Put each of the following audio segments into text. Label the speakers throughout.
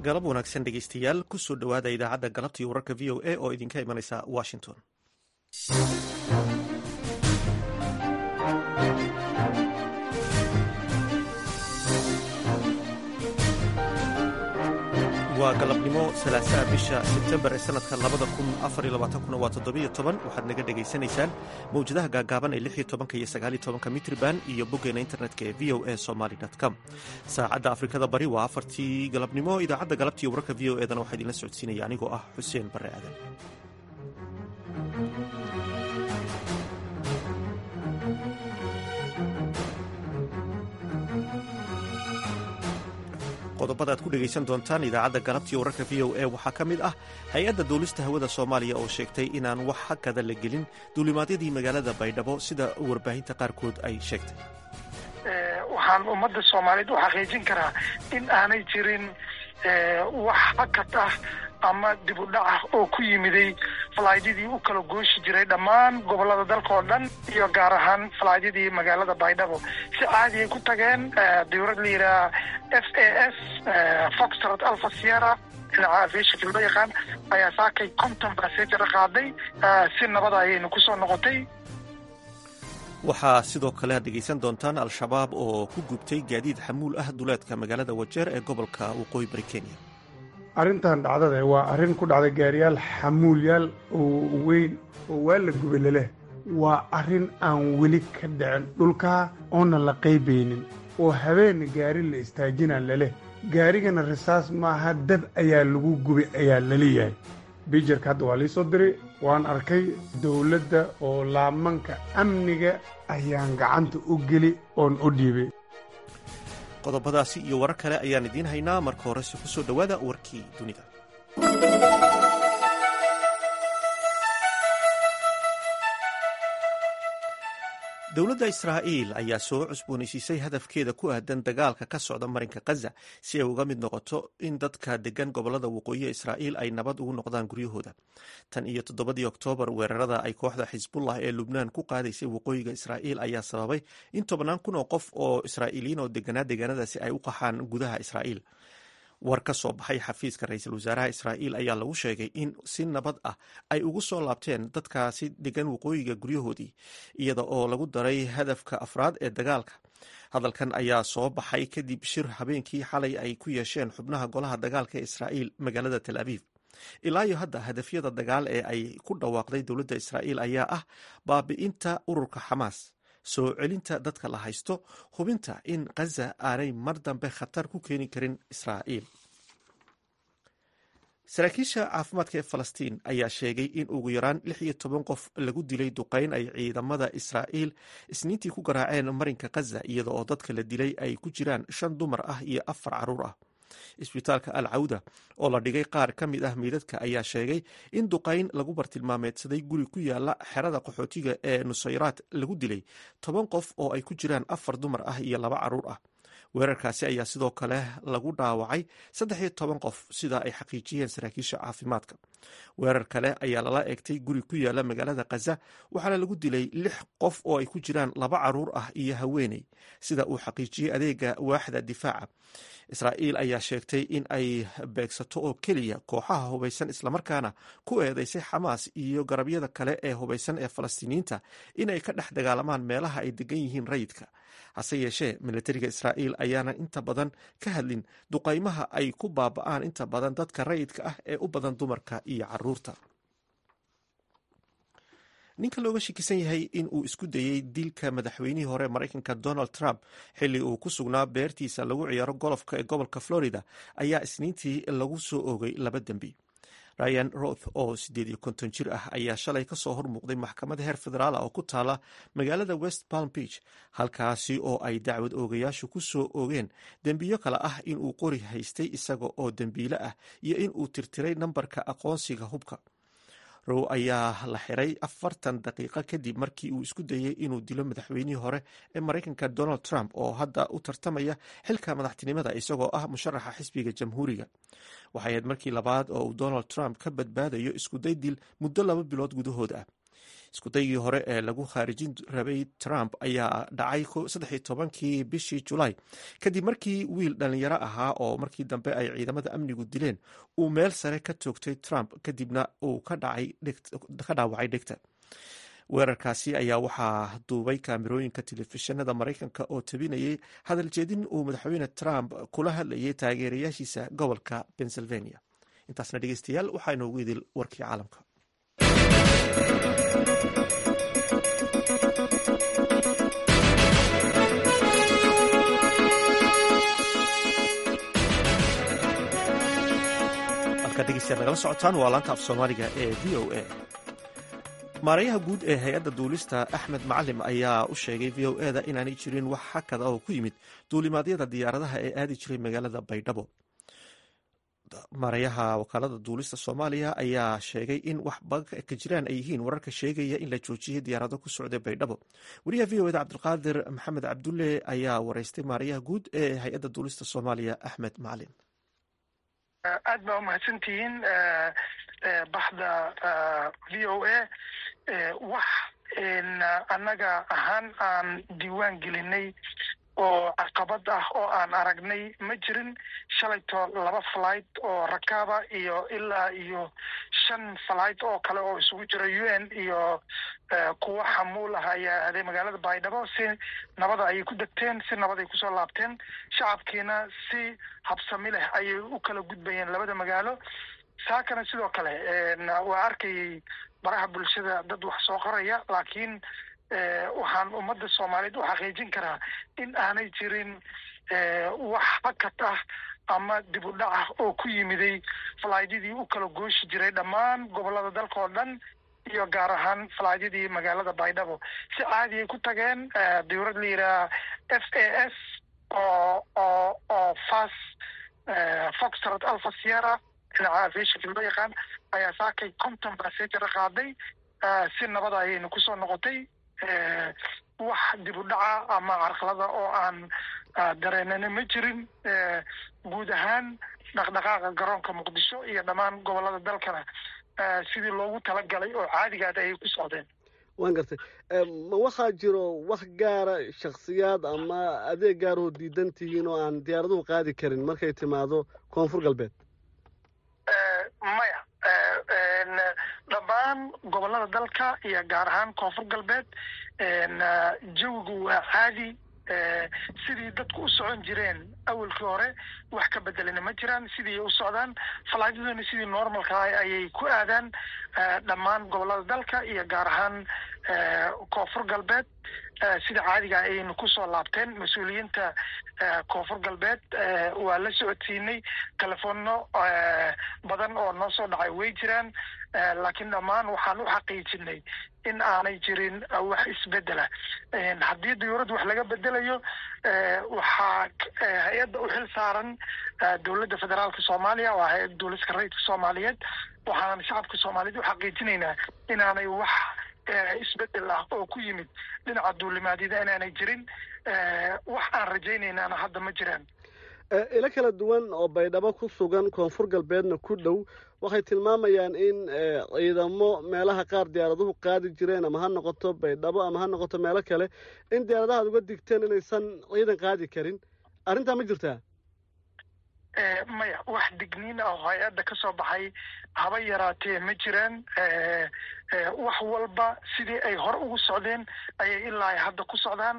Speaker 1: galab wanaagsan dhegeystayaal kusoo dhowaada idaacadda galabta iyo wararka v o a oo idinka imanaysa washington waa galabnimo salaasaha bisha sebtembar ee sanadka labada kun afariyo labaatankuna waa toddobiyo toban waxaad naga dhegaysanaysaan mawjadaha gaagaaban ee lix iyo tobanka iyo sagaaliyo tobanka mitriban iyo boggeena internetka ee v o a somaly com saacadda afrikada bari waa afartii galabnimo idaacadda galabtiiyo wararka v o edana waxaa idinla socodsiinaya anigoo ah xuseen barre aadan qodobada ad ku dhegaysan doontaan idaacadda galabtiiyo wararka v o a waxaa ka mid ah hay-adda duulista hawada soomaaliya oo sheegtay inaan wax hakada la gelin duulimaadyadii magaalada baydhabo sida warbaahinta qaarkood ay sheegtay
Speaker 2: waxaan ummadda soomaaliyeed u xaqiijin karaa in aanay jirin wax hakad ah ama dib u dhac ah oo ku yimiday falaaydadii u kala gooshi jiray dhammaan gobollada dalka oo dhan iyo gaar ahaan falaaydadii magaalada baydhabo si caadi ay ku tageen dawlad la yidhaha f a s foxtrot alfa sierra dhinaca aviationka loo yaqaan ayaa saakay konton basejar qaaday si nabada ayaynu kusoo noqotay
Speaker 1: waxaa sidoo kale aad dhegaysan doontaan al-shabaab oo ku gubtay gaadiid xamuul ah duleedka magaalada wajeer ee gobolka waqooyi bari kenya
Speaker 3: arrintan dhacdada waa arrin ku dhacday gaariyaal xamuulyaal oo weyn oo waa la gubay leleh waa arrin aan weli ka dhicin dhulkaa oona la qaybaynin oo habeen gaari la istaajinaa leleh gaarigana risaas maaha dab ayaa lagu gubay ayaa laleeyahay bijarka hadda waa lii soo diray waan arkay dowladda oo laamanka amniga ayaan gacanta u geli oon u dhiibay
Speaker 1: qodobadaasi iyo warar kale ayaan idiin haynaa marka horese ku soo dhowaada warkii dunida dowladda israa'iil ayaa soo cusboonaysiisay hadafkeeda ku aadan dagaalka ka socda marinka khaza si ay uga mid noqoto in dadka degan gobolada waqooyiga israa'iil ay nabad ugu noqdaan guryahooda tan iyo toddobadii oktoobar weerarada ay kooxda xisbullah ee lubnaan ku qaadaysay waqooyiga israa'iil ayaa sababay in tobannaan kun oo qof oo israa'iiliyiin oo deganaa deegaanadaasi ay u qaxaan gudaha israa'iil war ka soo baxay xafiiska ra-iisul wasaaraha israa'iil ayaa lagu sheegay in si nabad ah ay ugu soo laabteen dadkaasi degan waqooyiga guryahoodii iyada oo lagu daray hadafka afraad ee dagaalka hadalkan ayaa soo baxay kadib shir habeenkii xalay ay ku yeesheen xubnaha golaha dagaalka ee israa'iil magaalada tel abiib ilaa iyo hadda hadafyada dagaal ee ay ku dhawaaqday dowladda israa'iil ayaa ah baabi'inta ururka xamaas soo celinta dadka la haysto hubinta in khaza aanay mar dambe khatar ku keeni karin israa'iil saraakiisha caafimaadka ee falastiin ayaa sheegay in ugu yaraan lix iyo toban qof lagu dilay duqeyn ay ciidamada israa'iil isniintii ku garaaceen marinka khaza iyada oo dadka la dilay ay ku jiraan shan dumar ah iyo afar carruur ah isbitaalka al cawda oo la dhigay qaar ka mid ah meydadka ayaa sheegay in duqayn lagu bartilmaameedsaday guri ku yaala xerada qaxootiga ee nusayraad lagu dilay toban qof oo ay ku jiraan afar dumar ah iyo laba carruur ah weerarkaasi ayaa sidoo kale lagu dhaawacay saddex iyo toban qof sida ay xaqiijiyeen saraakiisha caafimaadka weerar kale ayaa lala eegtay guri ku yaala magaalada khaza waxaana lagu dilay lix qof oo ay ku jiraan laba carruur ah iyo haweeney sida uu xaqiijiyey adeega waaxda difaaca israa'iil ayaa sheegtay in ay beegsato oo keliya kooxaha hubaysan islamarkaana ku eedeysay xamaas iyo garabyada kale ee hubaysan ee falastiiniyiinta in ay ka dhex dagaalamaan meelaha ay degan yihiin rayidka hase yeeshee militariga israa'iil ayaanan inta badan ka hadlin duqaymaha ay ku baaba'aan inta badan dadka rayidka ah ee u badan dumarka iyo caruurta ninka looga shakisan yahay in uu isku dayey dilka madaxweynihii hore maraykanka donald trump xilli uu ku sugnaa beertiisa lagu ciyaaro golofka ee gobolka florida ayaa isniintii lagu soo oogay laba dembi ryan roth oo siddeed iyo konton jir ah ayaa shalay ka soo hormuuqday maxkamad heer federaala oo ku taala magaalada west palm beach halkaasi oo ay dacwad oogayaashu ku soo oogeen dembiyo kale ah in uu qori haystay isaga oo dembiile ah iyo in uu tirtiray nambarka aqoonsiga hubka row ayaa la xiray afartan daqiiqo kadib markii uu isku dayey inuu dilo madaxweynihii hore ee maraykanka donald trump oo hadda u tartamaya xilka madaxtinimada isagoo ah musharaxa xisbiga jamhuuriga waxay ahayd markii labaad oo uu donald trump ka badbaadayo iskuday dil muddo laba bilood gudahood ah iskudaygii hore ee lagu khaarijin rabay trump ayaa dhacay saddex tobankii bishii julaay kadib markii wiil dhalinyaro ahaa oo markii dambe ay ciidamada amnigu dileen uu meel sare ka toogtay trump kadibna uu ka dhaawacay dhegta weerarkaasi ayaa waxaa duubay kaamirooyinka telefishinada maraykanka oo tabinayay hadal jeedin uu madaxweyne trump kula hadlayay taageerayaashiisa gobolka pennsylvania intaasna dhegeystayaal waxaa inoogu idil warkii caalamka halkaad dhegeystayaal nagala socotaan waa laanta af soomaaliga ee v o a maarayaha guud ee hay-adda duulista axmed macalim ayaa u sheegay v o eda inaanay jirin wax hakada oo ku yimid duulimaadyada diyaaradaha ee aadi jiray magaalada baydhabo maarayaha wakaalada duulista soomaaliya ayaa sheegay in wax baga ka jiraan ay yihiin wararka sheegaya in la joojiyay diyaarado ku socday baydhabo wariyaha v o eda cabdulqaadir maxamed cabdulle ayaa wareystay maarayaha guud ee hay-adda duulista soomaaliya axmed macalim
Speaker 2: aad baa umahadsantihiin baxda v o a wax annaga ahaan aan diiwaan gelinay oo caqabad ah oo aan aragnay ma jirin shalayto laba flight oo rakaaba iyo ilaa iyo shan flight oo kale oo isugu jira u n iyo kuwa xamuul ah ayaa aaday magaalada baydhabo si nabada ayay ku degteen si nabad ay kusoo laabteen shacabkiina si habsami leh ayay u kala gudbayeen labada magaalo saakana sidoo kale waa arkayay baraha bulshada dad wax soo qoraya laakiin waxaan ummadda soomaaliyeed u xaqiijin karaa in aanay jirin wax hakad ah ama dib u dhac ah oo ku yimiday falaaydadii u kala gooshi jiray dhammaan gobollada dalka oo dhan iyo gaar ahaan falaadyadii magaalada baydhabo si caadi ay ku tageen dawlad la yidhaha f a s oo oo oo fas foxtrot alpha sierra dhinaca aviationka loo yaqaan ayaa saakay conton passenger qaaday si nabada ayayna kusoo noqotay wax dib u dhaca ama carqalada oo aan dareenana ma jirin guud ahaan dhaqdhaqaaqa garoonka muqdisho iyo dhammaan gobollada dalkana sidii loogu talagalay oo caadigaad ayay ku socdeen
Speaker 4: waan gartay ma waxaa jiro wax gaara shaksiyaad ama adeeg gaarahoo diidan tihiin oo aan diyaaraduhu qaadi karin markay timaado koonfur galbeed
Speaker 2: maya dhammaan gobollada dalka iyo gaar ahaan koonfur galbeed jawigu waa caadi sidii dadku u socon jireen awalkii hore wax ka bedelana ma jiraan sidii u socdaan falaadyaduna sidii normalka ah ayay ku aadaan dhammaan gobollada dalka iyo gaar ahaan koonfur galbeed sida caadiga ayaynu kusoo laabteen mas-uuliyiinta koonfur galbeed waa la socodsiinay telefoonno badan oo noo soo dhacay way jiraan laakiin dhammaan waxaan u xaqiijinay in aanay jirin wax isbedela haddii dawlad wax laga bedelayo waxaa hay-adda u xil saaran dowladda federaalka soomaaliya waa hay-adda duuliska rayidka soomaaliyeed waxaan shacabka soomaaliyeed u xaqiijinaynaa inaanay wax isbedel ah oo ku yimid dhinaca duulimaadyada inaanay jirin wax aan rajaynaynaana hadda ma jiraan
Speaker 4: ilo kala duwan oo baydhabo ku sugan koonfur galbeedna ku dhow waxay tilmaamayaan in ciidamo meelaha qaar diyaaraduhu qaadi jireen ama ha noqoto baydhabo ama ha noqoto meelo kale in diyaaradaha ad uga digteen inaysan ciidan qaadi karin arrintaa ma jirtaa
Speaker 2: maya wax digniin ah oo hay-adda ka soo baxay haba yaraatee ma jiraan wax walba sidii ay hore ugu socdeen ayay ilaa ay hadda ku socdaan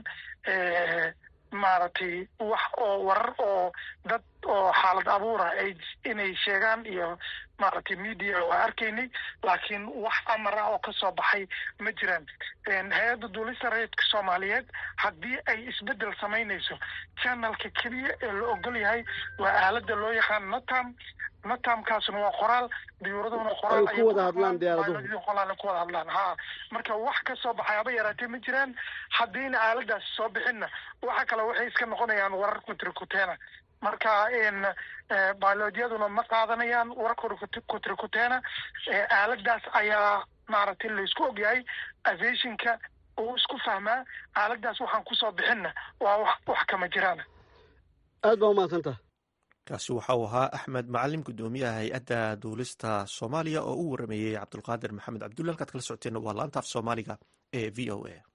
Speaker 2: maaragtay wax oo warar oo dad oo xaalad abuura ay inay sheegaan iyo maaragtay media waa arkaynay laakiin wax amar ah oo kasoo baxay ma jiraan hay-adda duulista rayidka soomaaliyeed haddii ay isbedel samaynayso channelka keliya ee la ogol yahay waa aalada loo yaqaan notam notamkaasna waa qoraal diyuuraduna qoraal
Speaker 4: ku wada hadlaan diyaaraduhu
Speaker 2: qoraal ku wada hadlaan ha marka wax kasoo baxay haba yaraatee ma jiraan haddiina aaladaasi soo bixinna waxa kale waxay iska noqonayaan warar kutrikuteena marka bilodyaduna ma qaadanayaan warar kutrikuteena aaladaas ayaa maaragtay laysku ogyahay aviationka uu isku fahmaa aaladaas waxaan kusoo bixinna waa wax wax kama jiraan
Speaker 4: aad baa umahadsantaha
Speaker 1: kaasi waxa uu ahaa axmed macalim gudoomiyaha hay-adda duulista soomaaliya oo u warameeyey cabdulqaadir maxamed cabdulle halkaad kala socoteen waa laanta af soomaaliga ee v o a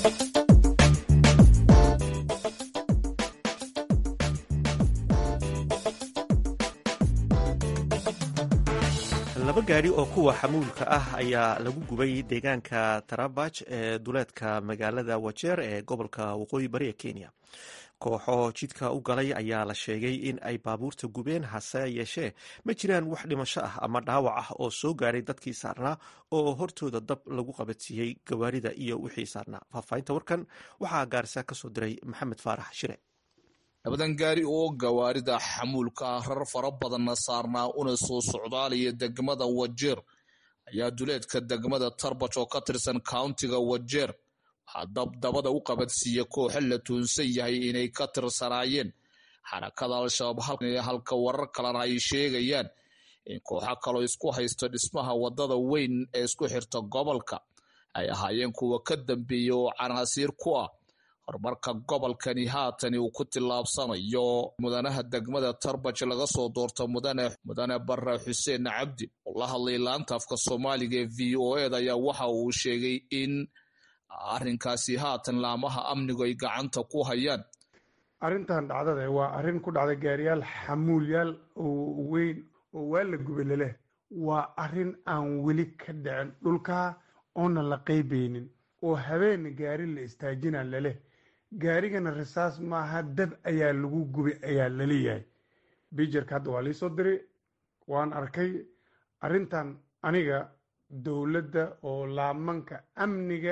Speaker 1: laba gaadhi oo kuwa xamuulka ah ayaa lagu gubay deegaanka tarabaj ee duleedka magaalada wajeer ee gobolka waqooyi bari ee kenya kooxo jidka u galay ayaa la sheegay in ay baabuurta gubeen hase yeeshee ma jiraan wax dhimasho ah ama dhaawac ah oo soo gaaray dadkii saarnaa oo hortooda dab lagu qabadsiiyey gawaarida iyo wixii saarnaa faahfaahinta warkan waxaa gaarisa ka soo diray maxamed faarax shire
Speaker 5: labadan gaari oo gawaarida xamuulka ah rar fara badanna saarnaa una soo socdaalaya degmada wajeer ayaa duleedka degmada tarbaj oo ka tirsan countiga wajeer waxaa dabdabada u qabadsiiya kooxo la tuunsan yahay inay ka tirsanaayeen xarakada al-shabaab halka warar kalena ay sheegayaan in kooxo kaloo isku haysto dhismaha wadada weyn ee isku xirta gobolka ay ahaayeen kuwa ka dambeeya oo canaasiir ku ah horumarka gobolkani haatani uu ku tillaabsanayo mudanaha degmada tarbaj laga soo doorta mudane bare xuseen cabdi oo la hadlay laanta afka soomaaliga ee v o eda ayaa waxa uu sheegay in arrinkaasi haatan laamaha amnigu ay gacanta ku hayaan
Speaker 3: arrintan dhacdada waa arrin ku dhacday gaariyaal xamuulyaal oo weyn oo waa la gubay leleh waa arrin aan weli ka dhicin dhulkaa oona la qaybaynin oo habeen gaari la istaajina leleh gaarigana risaas maaha dab ayaa lagu gubay ayaa laleeyahay bijerka hadda waa liisoo diray waan arkay arrintan aniga dowladda oo laamanka amniga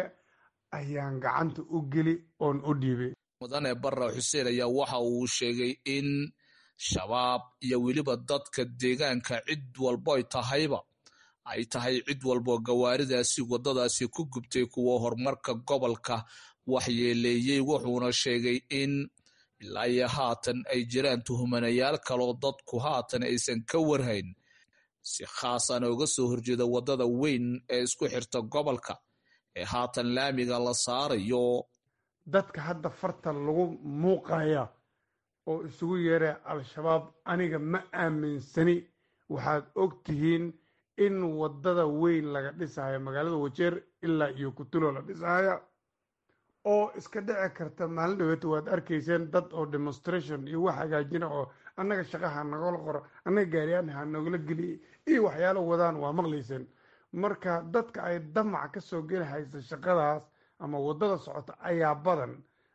Speaker 3: ayaan gacanta u geli oon u dhiibay
Speaker 5: mudane bare xuseen ayaa waxa uu sheegay in shabaab iyo weliba dadka deegaanka cid walbo ay tahayba ay tahay cid walbo gawaaridaasi waddadaasi ku gubtay kuwa horumarka gobolka waxyeeleeyey wuxuuna sheegay in ilaa iyo haatan ay jiraan tuhmanayaal kaloo dadku haatan aysan ka warhayn si khaasana uga soo horjeeda waddada weyn ee isku xirta gobolka ee haatan laamiga la saarayo
Speaker 3: dadka hadda farta lagu muuqaya oo isugu yeeraya al-shabaab aniga ma aaminsani waxaad og tihiin in waddada weyn laga dhisayo magaalada wajeer ilaa iyo kutulo la dhisaya oo iska dhici karta maalin dhaweeta waad arkayseen dad oo demonstration iyo wax hagaajina oo annaga shaqaha nagala qoro annaga gaariyaan ha nogala geliy iyo waxyaalo wadaan waa maqlayseen marka dadka ay damac ka soo geli haysa shaqadaas ama waddada socota ayaa badan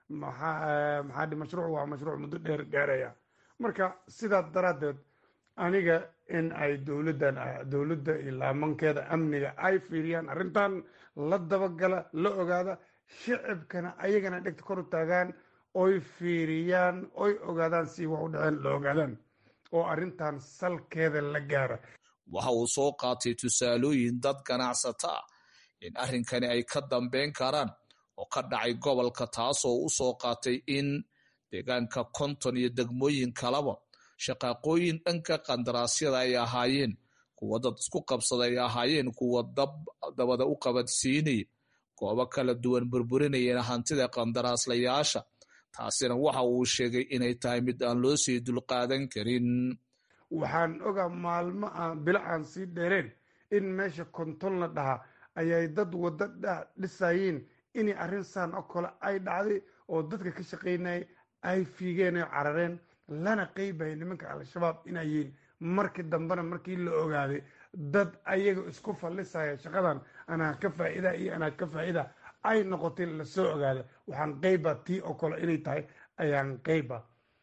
Speaker 3: maxaa mashruuc waa mashruuc muddo dheer gaaraya marka sidaas daraaddeed aniga in ay dowladdan dowladda iyo laamankeeda amniga ay fiiriyaan arrintan la dabagala la ogaada shicibkana ayagana dhegta kor u taagaan oy fiiriyaan oy ogaadaan si wax u dhaceen la ogaadaan oo arrintan salkeeda la gaara
Speaker 5: waxa uu soo qaatay tusaalooyin dad ganacsato ah in arrinkani ay ka dambeyn karaan oo ka dhacay gobolka taasoo u soo qaatay in deegaanka konton iyo degmooyin kalaba shaqaaqooyin dhanka qandaraasyada ay ahaayeen kuwa dad isku qabsada ay ahaayeen kuwa dabada u qabadsiinaya goobo kala duwan burburinayeen hantida qandaraaslayaasha taasina waxa uu sheegay inay tahay mid aan loo sii dulqaadan karin
Speaker 3: waxaan ogaa maalmo aan bilo aan sii dheereen in meesha konton la dhahaa ayay dad waddo dhisayeen inay arrin saan oo kale ay dhacday oo dadka ka shaqaynayay ay fiigeen oo carareen lana qeybaya nimanka al-shabaab inay yihiin markii dambena markii la ogaaday dad ayaga isku fallisaya shaqadan anaa ka faa'iida iyo anaa ka faa'iida ay noqotay lasoo ogaada waxaan qeyba tii oo kale inay tahay ayaan qeyba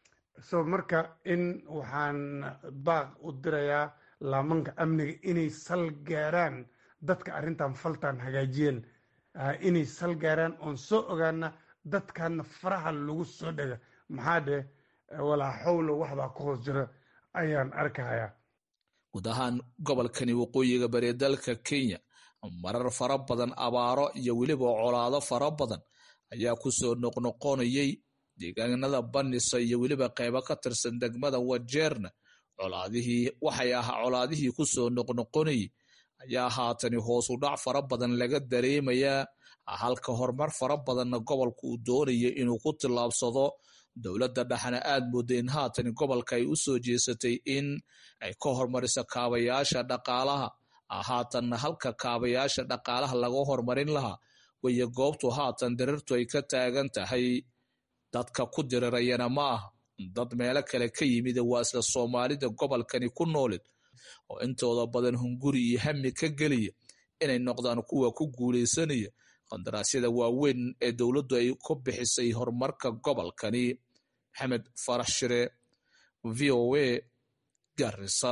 Speaker 3: so marka in waxaan baaq u dirayaa laamanka amniga inay sal gaaraan dadka arrintan faltan hagaajiyeen inay sal gaaraan oon soo ogaana dadkana faraha lagu soo dhega maxaa dheh walaa xawla waxbaa ka hoos jira ayaan arkahayaa
Speaker 5: guud ahaan gobolkani waqooyiga bari dalka kenya marar fara badan abaaro iyo weliba colaado fara badan ayaa kusoo noqnoqonayay deegaanada banisa iyo weliba qeybo ka tirsan degmada wajeerna colaadihii waxay ahaa colaadihii kusoo noqnoqonayay ayaa haatani hoos u dhac fara badan laga dareemayaa halka horumar fara badanna gobolka uu doonaya inuu ku tillaabsado dowladda dhexna aad mooda in haatan gobolka ay u soo jeesatay in ay ka hormariso kaabayaasha dhaqaalaha haatanna halka kaabayaasha dhaqaalaha laga hormarin lahaa wayo goobtu haatan dirirtu ay ka taagan tahay dadka ku dirirayana ma ah dad meelo kale ka yimid waa isla soomaalida gobolkani ku noolid oo intooda badan hunguri iyo hami ka geliya inay noqdaan kuwa ku guulaysanaya qandaraasyada waaweyn ee dowladdu ay ku bixisay horumarka gobolkani maxamed farax shire v o a garisa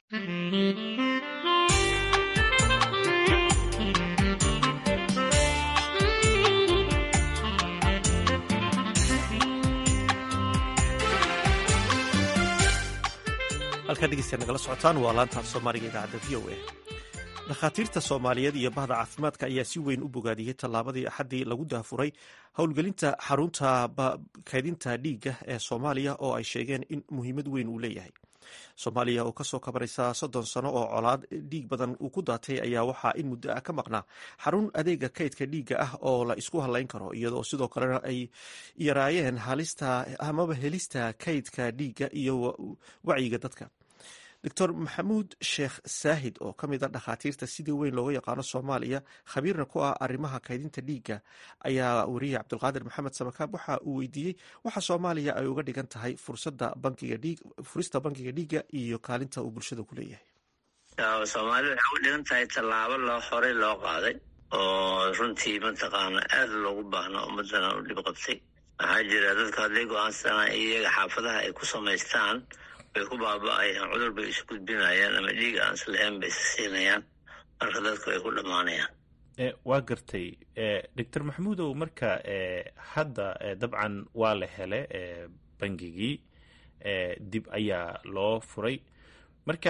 Speaker 1: halkaa dhegeystayaa nagala socotaan waa laanta soomaaliga idaacadda v o a dhakhaatiirta soomaaliyeed iyo bahda caafimaadka ayaa si weyn u bogaadiyey tallaabadii axaddii lagu daafuray howlgelinta xarunta kaydinta dhiigga ee soomaaliya oo ay sheegeen in muhiimad weyn uu leeyahay soomaaliya oo kasoo kabaraysa soddon sano oo colaad dhiig badan uu ku daatay ayaa waxaa in muddo ah ka maqnaa xarun adeega kaydka dhiigga ah oo la isku halayn karo iyadoo sidoo kalena ay yaraayeen halista amaba helista kaydka dhiigga iyo wacyiga dadka doctor maxamuud sheekh saahid oo ka mid a dhakhaatiirta sidii weyn looga yaqaano soomaaliya khabiirna ku ah arrimaha kaydinta dhiigga ayaa wariyey cabdulqaadir maxamed samakaab waxa uu weydiiyey waxa soomaaliya ay uga dhigan tahay fursada bankiga dhiig furista bankiga dhiigga iyo kaalinta uu bulshada ku leeyahay
Speaker 6: soomaalida waxay uga dhigan tahay tallaabo loo horey loo qaaday oo runtii mataqaana aada loogu baahno ummadana u dhib qabtay maxaa jira dadku hadday go-aansana iyaga xaafadaha ay ku samaystaan way ku baaba-ayaan cudur bay isu gudbinayaan ama dhiig aan islahayn bay isa siinayaan marka dadku ay ku dhammaanayaan
Speaker 7: waa gartay doctor maxamuudow marka hadda dabcan waa la hele bangigii dib ayaa loo furay marka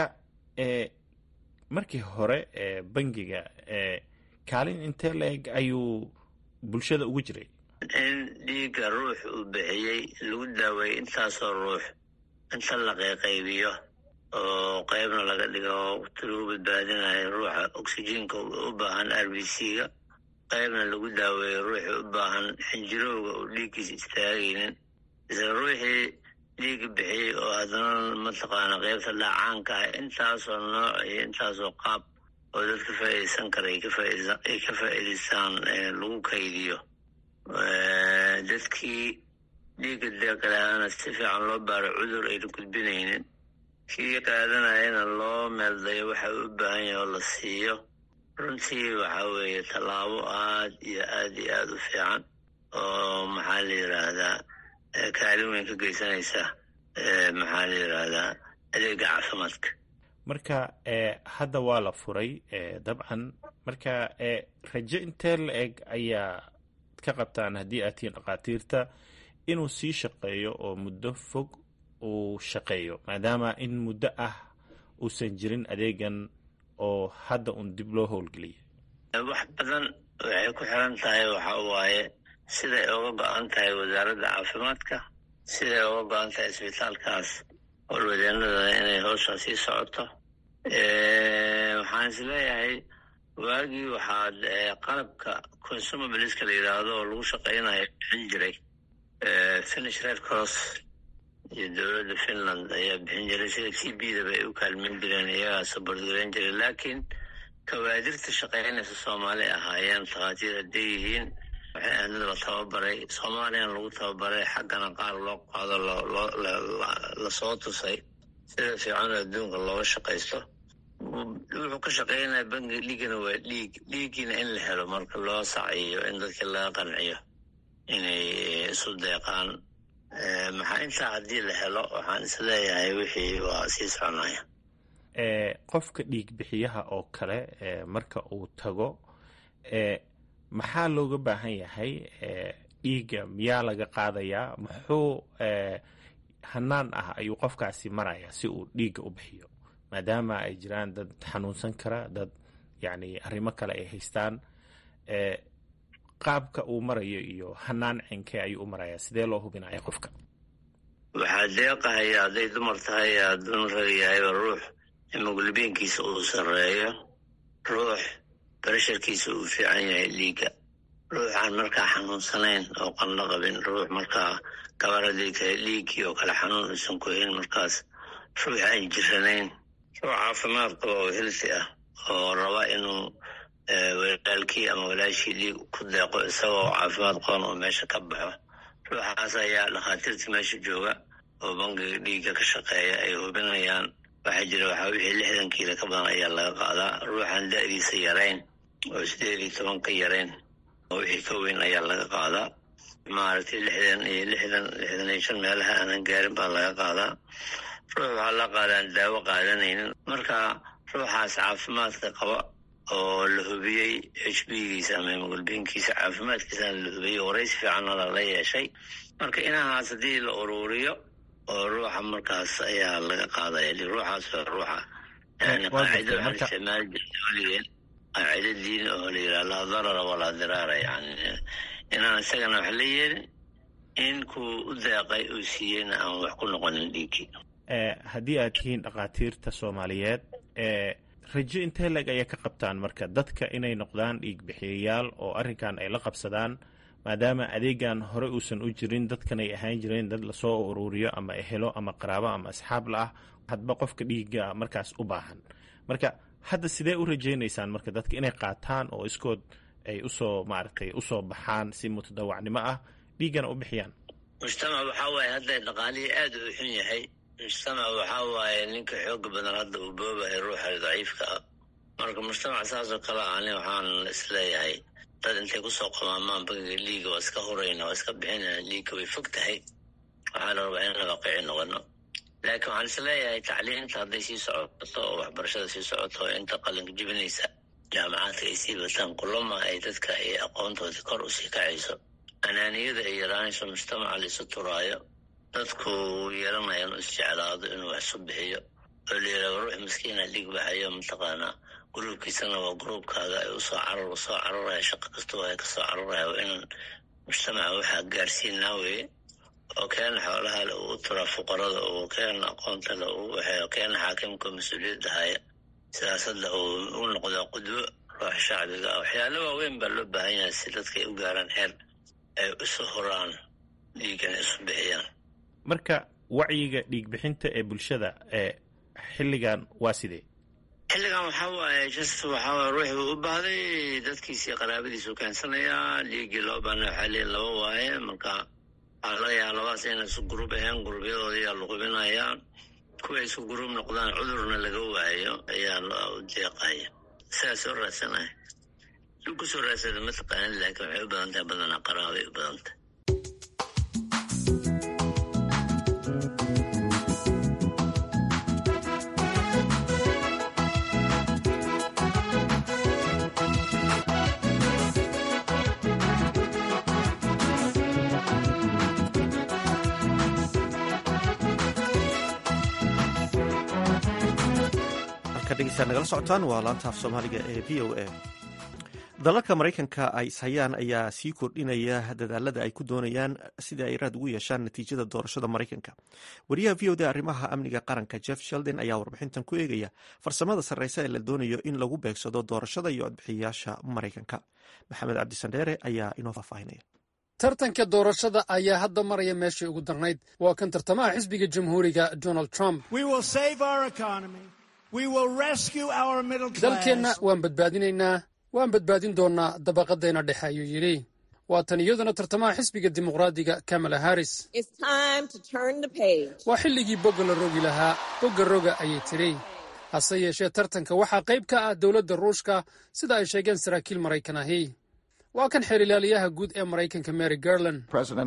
Speaker 7: markii hore bangiga kaalin intee la-eg ayuu bulshada ugu jiray
Speaker 6: in dhiigga ruux uu bixiyey lagu daaweeyey intaasoo ruux inta la qayqaybiyo oo qaybna laga dhigo lagu badbaadinayo ruuxa oxygenka u baahan r b c-ga qaybna lagu daaweeyo ruuxii u baahan xinjirowga oo dhiiggiisa istaagaynin isla ruuxii dhiigga bixiyey oo haddana mataqaana qaybta dhaacaanka ah intaasoo nooc iyo intaasoo qaab oo dad ka faa'iidaysan kara ay ka faa'iidaystaan lagu kaydiyo dadkii dhiigga deeqalaana si fiican loo baaro cudur ayna gudbinaynin kii qaadanayana loo meeldayo waxa uu u baahan yahay oo la siiyo runtii waxa weeye tallaabo aad iyo aad iyo aada u fiican oo maxaa la yidhaahdaa kaalin weyn ka geysanaysa maxaa la yidhaahdaa adeega caafimaadka
Speaker 7: marka hadda waa la furay dabcan marka rajo intee la eg ayaa ka qabtaan haddii aad tihiin dhakhaatiirta inuu sii shaqeeyo oo muddo fog uu shaqeeyo maadaama in muddo ah uusan jirin adeegan oo hadda uun dib loo howlgeliyay
Speaker 6: wax badan waxay ku xiran tahay waxa waaye siday uga go-an tahay wasaaradda caafimaadka siday uga go-an tahay isbitaalkaas howlwadeenadooda inay howshaa sii socoto waxaan is leeyahay waagii waxaad qalabka consumabiliska la yidhaahdo oo lagu shaqaynayo bixin jiray finish red cross iyo dowladda finland ayaa bixin jiray sida t b daba ay u kaalmin jireen iyagaa sabortgareyn jiray laakiin kawaadirta shaqaynaysa soomaali ahaayeen takhaatiir hadday yihiin waxay aadad la tababaray soomaaliyana lagu tababaray xaggana qaar loo qaado lasoo tusay sida fiican adduunka looga shaqaysto wuxuu ka shaqeynaya bangiga dhiiggana waa dhiig dhiiggiina in la helo marka loo saciyo in dadkii laga qanciyo inay isu deeqaan maxaa intaa haddii la helo waxaan isleeyahay wixii waa sii soconaya
Speaker 7: qofka dhiig bixiyaha oo kale marka uu tago maxaa looga baahan yahay dhiigga miyaa laga qaadayaa muxuu hanaan ah ayuu qofkaasi marayaa si uu dhiigga u bixiyo maadaama ay jiraan dad xanuunsan kara dad yacni arrimo kale ay haystaan qaabka uu marayo iyo hanaan cinkee ayuu u marayaa sidee loo hubinaya qofka
Speaker 6: waxaa deeqahaya hadday dumar tahay hadduu rag yahayba ruux himogulbiinkiisa uu sarreeyo ruux baresharkiisa uu fiican yahay dhiigga ruuxaan markaa xanuunsanayn oo qanlo qabin ruux markaa gabaradii kale dhiiggii oo kale xanuun uusan ku hayn markaas ruux aan jiranayn ruux caafimaad qaba oo hilsi ah oo raba inuu walaalkii ama walaashii dhiig ku deeqo isagoo caafimaad qaban oo meesha ka baxo ruuxaas ayaa dhakhaatiirta meesha jooga oo bangiga dhiigga ka shaqeeya ay hubinayaan waxaa jira waxaa wixii lixdan kiilo ka badan ayaa laga qaadaa ruuxaan da'diisa yarayn oo sideed iyo toban ka yarayn oo wixii ka weyn ayaa laga qaadaa maaragtay lixdan iyo lixdan lixdan iyo shan meelaha aanan gaarin baa laga qaadaa ruux waxaa la qaadaan daawo qaadanaynin marka ruuxaas caafimaadka qaba oo la hubiyey h bgiisa ama hemogulbiinkiisa caafimaadkiisana la hubiyey waraysi fiicanna lala yeeshay marka inahaas haddii la uruuriyo oo ruuxa markaas ayaa laga qaadaya ruuxaas waa ruuxa yani qaacida waxaan isticmaali jirta weligeen qaacida diini oo la yidhaha laa darara walaa diraara yani inaan isagana wax la yeelin in kuu u deeqay uu siiyeyna aan wax ku noqonin dhiiggii
Speaker 7: haddii aad tihiin dhakhaatiirta soomaaliyeed rajo intee leg ayaa ka qabtaan marka dadka inay noqdaan dhiigbixiyayaal oo arrinkan ay la qabsadaan maadaama adeegan hore uusan u jirin dadkan ay ahaan jireen dad lasoo uruuriyo ama ehelo ama qaraabo ama asxaab la ah hadba qofka dhiigga markaas u baahan marka hadda sidee u rajaynaysaan marka dadka inay qaataan oo iskood ay usoo maaragtay usoo baxaan si mutadawacnimo ah dhiiggana u bixiyaan
Speaker 6: mujtamac waxaa waaye hadday dhaqaalihii aada u xun yahay mujtamac waxaa waaye ninka xooga badan hadda uu boobahay ruuxa daciifka ah marka mujtamac saasoo kale ani waxaan isleeyahay dad intay kusoo qamaamaan bangiga liiga waa iska hurayna waa iska bixinayna liiga way fog tahay waxaa la rabaa in la waqici noqono laakiin waxaan isleeyahay tacliinta hadday sii socoto oo waxbarashada sii socoto oo inta qalinka jibinaysa jaamacaadka ay sii bataan kulama ay dadka ay aqoontoodii kor usii kacayso anaaniyada ay yaraanayso mujtamaca laisu turaayo dadku yeelanayaan u isjeclaado inuu wax isu bixiyo oo la yidhahdo ruux maskiina dhiig baxayo mataqaanaa gruubkiisana waa gruubkaaga ay usoo carar usoo cararaya shaqo kastoo ay kasoo cararaya waa inaan mujtamaca waxaa gaarsiinaa weye oo keena xoolaha le uu u turaa fuqarada oo keena aqoonta le uu waxeeyo keena xaakimka mas-uuliyadda haya siyaasadda uu u noqdo qudwo ruuxa shacbiga ah waxyaala waaweyn baa loo baahan yahay si dadka ay u gaaraan heer ay isu huraan dhiigana isu bixiyaan
Speaker 7: marka wacyiga dhiigbixinta ee bulshada ee xilligan waa sidee
Speaker 6: xilligan waxaa waaye just waxaa waaye ruuxii uu u baahday dadkiisii qaraabadiisu keensanayaa dhiiggii loo baahna waxaa leeyihin laba waaye marka waxaa laga yaaba labaas inay isku gruub ahayn guruubyadooda ayaa luqubinayaa kuwa isku gruub noqdaan cudurna laga waayo ayaa u deeqaya sidaa soo raadsanaya dib kusoo raadsada mataqaanid laakiin waxay u badan tahay badanaa qaraabay u badan tahay
Speaker 1: nagala socotaan waa laanta af soomaaliga ee v o a dalalka maraykanka ay ishayaan ayaa sii kordhinaya dadaalada ay ku doonayaan sidii ay raad ugu yeeshaan natiijada doorashada maraykanka wariyaha v o d arrimaha amniga qaranka jeff sheldon ayaa warbixintan ku eegaya farsamada sarreysa ee la doonayo in lagu beegsado doorashada iyo codbixiyayaasha maraykanka maxamed cabdisandheere ayaa inoo faahfaahinaya
Speaker 8: tartanka doorashada ayaa hadda maraya meeshii ugu darnayd waa kan tartamaha xisbiga jamhuuriga donald trump dalkeenna waan badbaadinaynaa waan badbaadin doonnaa dabaqadayna dhexe ayuu yidhi waa tan iyaduna tartamaha xisbiga dimuqraadiga kamala haris waa xilligii bogga la rogi lahaa bogga roga ayay tidhi hase yeeshee tartanka waxaa qayb ka ah dowladda ruushka sida ay sheegeen saraakiil maraykan ahi waa kan xeer ilaaliyaha guud ee maraykanka mary garland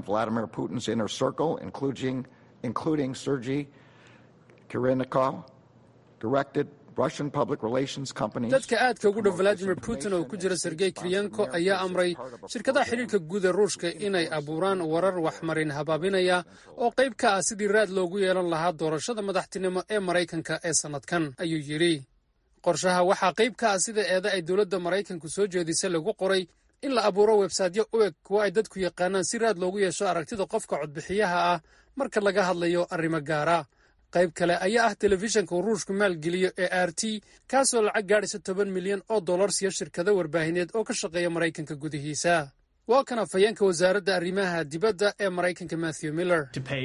Speaker 8: dadka aadka ugu dhow valadimir putin oo ku jira sergey kriyenko ayaa amray shirkadaha xidhiirka guud ee ruushka inay abuuraan warar waxmarin habaabinaya oo qayb ka ah sidii raad loogu yeelan lahaa doorashada madaxtinimo ee maraykanka ee sannadkan ayuu yidhi qorshaha waxaa qayb ka ah sida eeda ay dowladda maraykanku soo jeedisay lagu qoray in la abuuro websaydyo u eg kuwa ay dadku yaqaanaan si raad loogu yeesho aragtida qofka codbixiyaha ah marka laga hadlayo arrimo gaara qayb kale ayaa ah telefishanka uu ruushku maalgeliyo ee r t kaasoo lacag gaadhaysa toban milyan oo dollar siya shirkado warbaahineed oo ka shaqeeya maraykanka gudihiisa waa kan afhayeenka wasaaradda arrimaha dibadda ee maraykanka matthew miller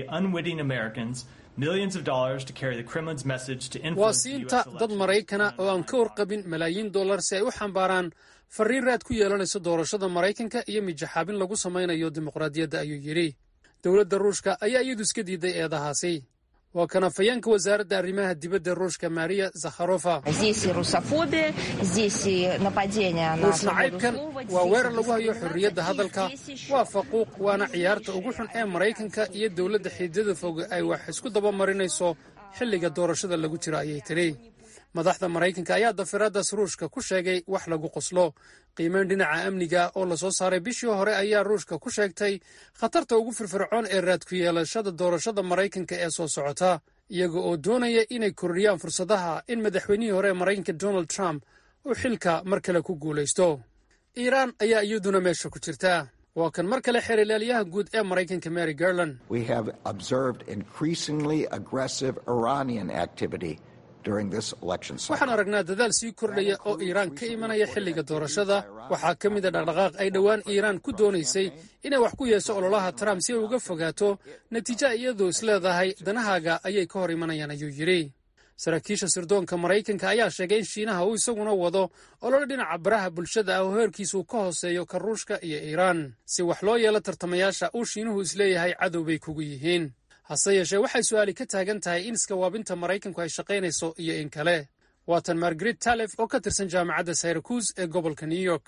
Speaker 8: waa siinta dad maraykana oo aan ka warqabin malaayiin dollar si ay u xambaaraan farriin raad ku yeelanayso doorashada maraykanka iyo mijaxaabin lagu samaynayo dimuqraadiyadda ayuu yidhi dowladda ruushka ayaa iyadu iska diiday eedahaasi waa kan afhayeenka wasaaradda arrimaha dibadda ruushka mariya zakharofa ruushnacaybkan waa weerar lagu hayo xorriyadda hadalka waa faquuq waana ciyaarta ugu xun ee maraykanka iyo dowladda xididdada foga ay wax isku dabamarinayso xilliga doorashada lagu jiro ayay tidhi madaxda maraykanka ayaa dafiraaddaas ruushka ku sheegay wax lagu qoslo qiimeyn dhinaca amniga oo lasoo saaray bishii hore ayaa ruushka ku sheegtay khatarta ugu firfircoon ee raad ku yeelashada doorashada maraykanka ee soo socota iyaga oo doonaya inay kordhiyaan fursadaha in madaxweynihii hore ee maraykanka donald trump uu xilka mar kale ku guulaysto iiraan ayaa iyaduna meesha ku jirta waa kan mar kale xeerilaalyaha guud ee maraykanka mary garland waxaan aragnaa dadaal sii kordhaya oo iiraan ka imanaya xilliga doorashada waxaa ka mid a dhaqdhaqaaq ay dhowaan iiraan ku doonaysay inay wax ku yeesho ololaha trump si ay uga fogaato natiija iyadoo isleedahay danahaaga ayay ka hor imanayaan ayuu yidhi saraakiisha sirdoonka maraykanka ayaa sheegay in shiinaha uu isaguna wado olole dhinaca baraha bulshada ah oo heerkiisuu ka hooseeyo ka ruushka iyo iiraan si wax loo yeelo tartamayaasha uu shiinuhu isleeyahay cadow bay kugu yihiin hase yeeshee waxay su'aali ka taagan tahay in iskawaabinta maraykanku ay shaqaynayso iyo in kale waatan margaret talef oo ka tirsan jaamacadda syracuse ee gobolka new york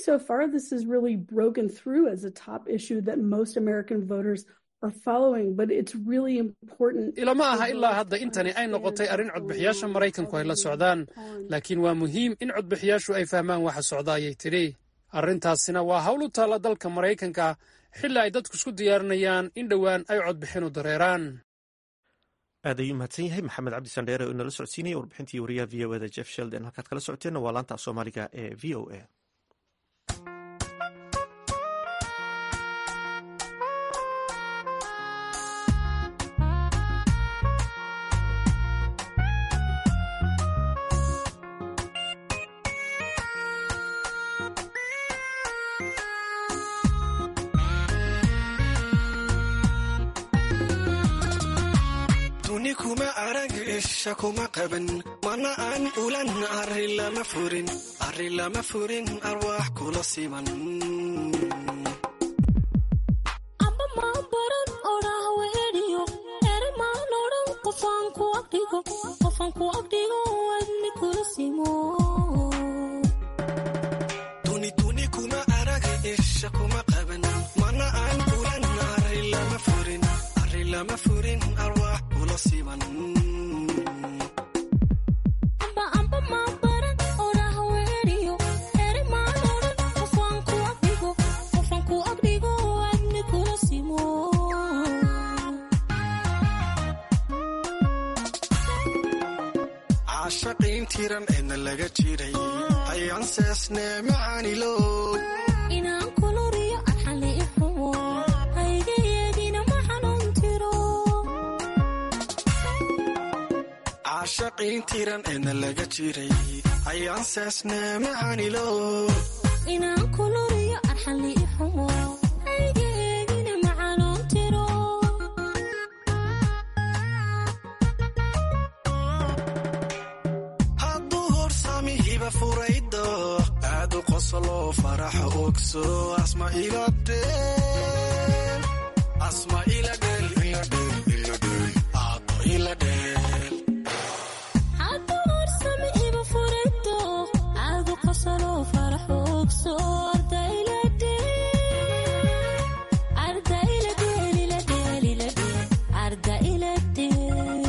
Speaker 8: ilama aha ilaa hadda intani ay noqotay arrin codbixiyaasha maraykanku ay la socdaan laakiin waa muhiim in codbixiyaashu ay fahmaan waxa socda ayay tidhi arrintaasina waa hawl u taalla dalka maraykanka xilli ay dadku isku diyaarinayaan in dhowaan ay codbixin u dareeraan
Speaker 1: aad ayuu mahadsan yahay maxamed cabdi sandheere oo inala socodsiinaya warbixintii wariyaha v o eda jeff sheldon halkaad kala socoteenna waa laanta af soomaaliga ee v o a
Speaker 9: kuma arag isha kuma qaban mana aan ulan arri lama furin arri lama furin arwaax kula siman
Speaker 10: amba maan baran odhaah wehedhiyo ere maan odhan qofaan ku agdhigo qofaan ku agdhigo wadni kula simo
Speaker 9: tuni tuni kuma arag isha kuma qaban mana aan ulan arri lama furin arri lama furin arwaax kula siman
Speaker 10: amba amba maan baran odhaah wehedhiyo ere maan odhan qofaan ku agdhigo qofaan ku agdhigo wadni kula simo
Speaker 9: caashaqiin tiran eedna laga jiray ayaan seesnee macaanilo
Speaker 10: inaan kuluriyo arxali i xumo hayga yeedina ma xanuun tiro
Speaker 9: caashaqiin tiran eedna laga jiray ayaan seesnee macaanilo
Speaker 10: inaan kuluriyo arxali i xumo hayga yeedina ma xanuun tiro
Speaker 9: hadduu horsaami hiba furaydo aad u qoslo faraxa ogso asma ila dheel asma ila dheel ila dheel ila dheel aabbo ila dheel
Speaker 10: hadduu horsame iba furaydo aadu qosolo farax ogso ardayla dheel ardayla dheel ila dheel ila dheel arda ila dheel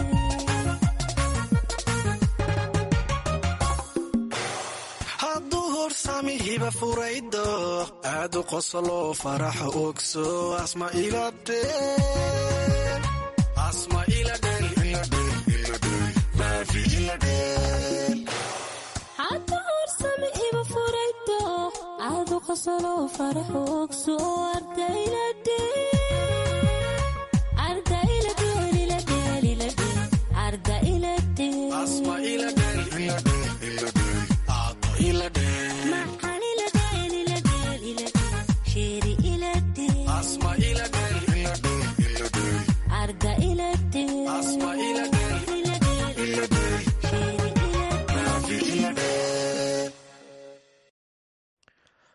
Speaker 9: hadduu horsaami hiba furaydo aad u qoslo faraxa ogso asma ila dheel asma ila dheel ila dheel ila dheel maafi ila dheel
Speaker 10: hadda horsame iba furaydo aadu qosolo farax ogso ardayla dheel ardayla dheel ila dheel ila dheel arda ila dheel
Speaker 9: asma ila dheel ila dheel ila dheel aabbo ila dheel
Speaker 10: maxan ila dheel ila dheel ila dheel sheeri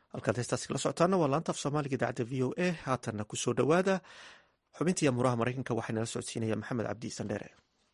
Speaker 1: halkaad heestaasi kala socotaana waa laanta af soomaaliga idaacadda v o a haatanna kusoo dhowaada xubintii amuraha maraykanka waxaa nala socodsiinaya maxamed cabdi sandheere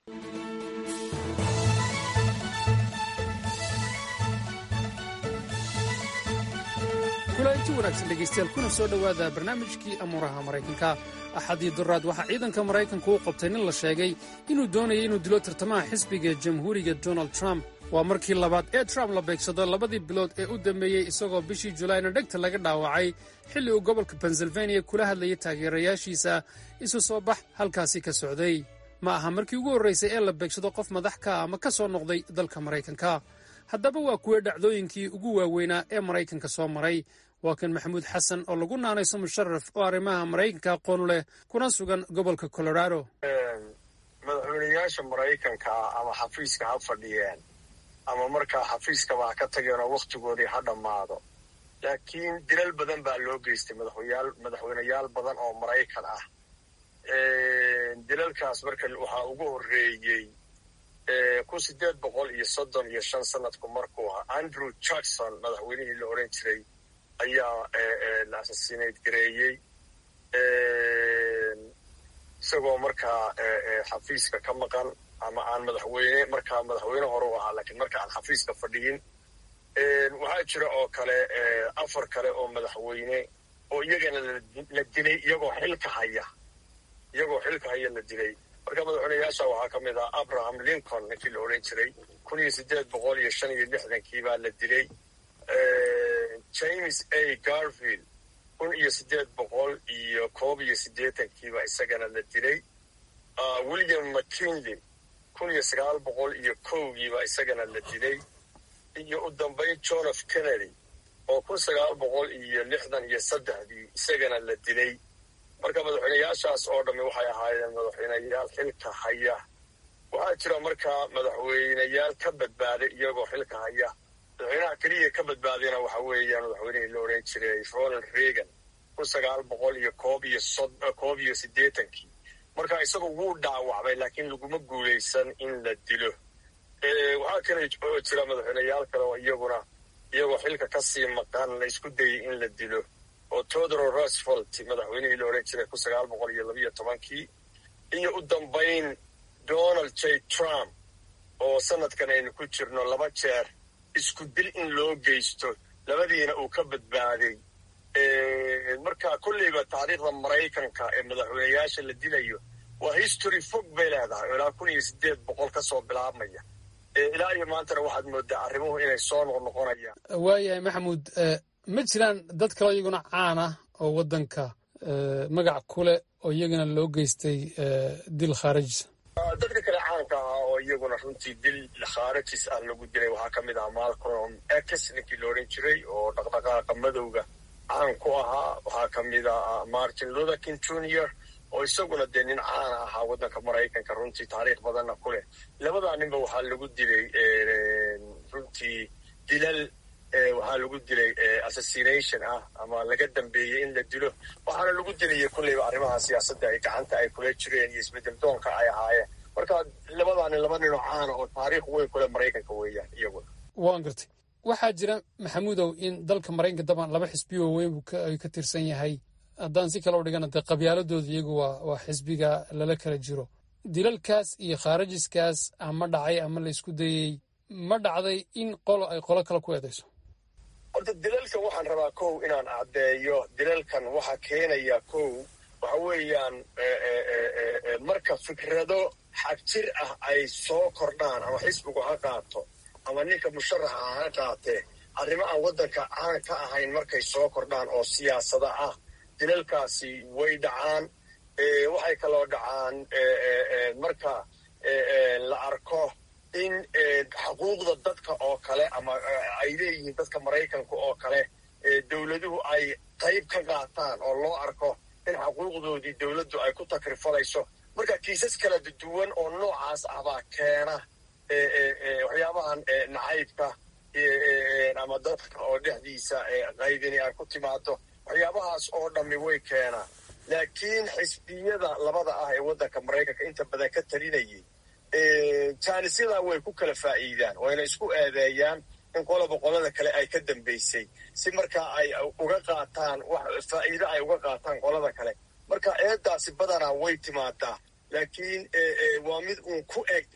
Speaker 8: kulanti wanaagsan dhegaystayaal kuna soo dhowaada barnaamijkii amuuraha maraykanka axadii duraad waxaa ciidanka maraykanku u qabtay nin la sheegay inuu doonayay inuu dilo tartamaha xisbiga jamhuuriga donald trump waa markii labaad ee trump la beegsado labadii bilood ee u dambeeyey isagoo bishii julaayna dhegta laga dhaawacay xilli uu gobolka pensilvaniya kula hadlayay taageerayaashiisa isu soo bax halkaasi ka socday ma aha markii ugu horraysay ee la beegsado qof madax ka ama ka soo noqday dalka maraykanka haddaba waa kuwee dhacdooyinkii ugu waaweynaa ee maraykanka soo maray waa kan maxamuud xasan oo lagu naanayso musharaf oo arrimaha maraykanka aqoonu leh kuna sugan gobolka colorado
Speaker 11: madaxweynayaasha maraykanka ama xafiiska ha fadhiyeen ama markaa xafiiskaba ha ka tageenoo wakhtigoodii ha dhammaado laakiin dilal badan baa loo geystay madaxwayaal madaxweyneyaal badan oo maraykan ah dilalkaas marka waxaa ugu horreeyey kun sideed boqol iyo soddon iyo shan sanadku markuu ahaa andrew jackson madaxweynihii la odhan jiray ayaa la asasiinad gareeyey isagoo markaa xafiiska ka maqan ama aan madaxweyne markaa madaxweyne hore u ahaa lakiin marka aan xafiiska fadhiyin waxaa jira oo kale afar kale oo madaxweyne oo iyagana la dilay iyagoo xilka haya iyagoo xilka haya la dilay marka madaxweyneyaasha waxaa ka mid ah abraham lincoln ninkii la odhan jiray kun iyo sideed boqol iyo shan iyo lixdankii baa la dilay james a garfield kun iyo sideed boqol iyo koob iyo siddeetankiiba isagana la dilay william mckinley kun iyo sagaal boqol iyo kowgiiba isagana la dilay iyo u dambayn john f kennedy oo kun sagaal boqol iyo lixdan iyo saddexdii isagana la dilay marka madaxweyneyaashaas oo dhammi waxay ahaayeen madaxweyneyaal xilka haya waxaa jira markaa madaxweyneyaal ka badbaaday iyagoo xilka haya madaxweynaha keliya ka badbaadayna waxa weeyaan madaxweynihii la odhan jiray ronald reagan kun sagaal boqol iyo koob iyo koob iyo siddeetankii marka isagu wuu dhaawacmay laakiin laguma guulaysan in la dilo waxaa kale oo jira madaxweyneyaal kale oo iyaguna iyagoo xilka kasii maqan la isku dayay in la dilo oo todoro rosevelt madaxweynihii la odhan jiray kun sagaal boqol iyo labiyo tobankii iyo u dambayn donald j trump oo sanadkan aynu ku jirno laba jeer isku dil in loo geysto labadiina uu ka badbaaday marka kolleyba taariikhda maraykanka ee madaxweyneyaasha la dilayo waa history fog bay leedahay oo ilaa kun iyo sideed boqol ka soo bilaabmaya ilaa iyo maantana waxaad moodaa arrimuhu inay soo noqnoqonayaan
Speaker 8: waayahay maxamuud ma jiraan dad kaloo iyaguna caan ah oo waddanka magac ku leh oo iyagana loo geystay dil khaarajisa
Speaker 11: dadka kale caanka ahaa oo iyaguna runtii dil khaarajis ah lagu dilay waxaa ka mid ah malcolm x ninkii la odhan jiray oo dhaqdhaqaaqa madowga caan ku ahaa waxaa ka mid ah martin lutherkin junior oo isaguna dee nin caana ahaa waddanka maraykanka runtii taariikh badanna ku leh labadaa ninba waxaa lagu dilay runtii dilal waxaa lagu dilay assassination ah ama laga dambeeyey in la dilo waxaana lagu dilayay kolleyba arrimaha siyaasadda ay gacanta ay kula jireen iyo isbedel doonka ay ahaayeen marka labadaani laba ninoo caana oo taariikh weyn kule maraykanka weeyaan iyaguna
Speaker 8: waan gartay waxaa jira maxamuudow in dalka maraykanka daban laba xisbi waaweyn ay ka tirsan yahay haddaan si kale u dhigana dee qabyaaladooda iyagu waa waa xisbiga lala kala jiro dilalkaas iyo khaarajiskaas ama dhacay ama la isku dayey ma dhacday in qolo ay qolo kale ku eedayso
Speaker 11: horta dilalkan waxaan rabaa kow inaan caddeeyo dilalkan waxa keenaya kow waxa weeyaan marka fikrado xagjir ah ay soo kordhaan ama xisbigu ha qaato ama ninka musharaxa ha qaatee arrimo aan waddanka caan ka ahayn markay soo kordhaan oo siyaasada ah dilalkaasi way dhacaan waxay kaloo dhacaan marka la arko in xuquuqda dadka oo kale ama ay leeyihiin dadka maraykanka oo kale dowladuhu ay qayb ka qaataan oo loo arko in xuquuqdoodii dowladdu ay ku takrifalayso marka kiisas kala duwan oo noocaas ah baa keena waxyaabahan nacaybka ama dadka oo dhexdiisa qaydini ay ku timaado waxyaabahaas oo dhammi way keenaan laakiin xisbiyada labada ah ee waddanka maraykanka inta badan ka talinayay jaanisyadaa way ku kala faa'iidaan wayna isku eedeeyaan in qoloba qolada kale ay ka dambaysay si markaa ay uga qaataan wax faa'iido ay uga qaataan qolada kale marka eedaasi badanaa way timaadaa laakiin waa mid uun ku eg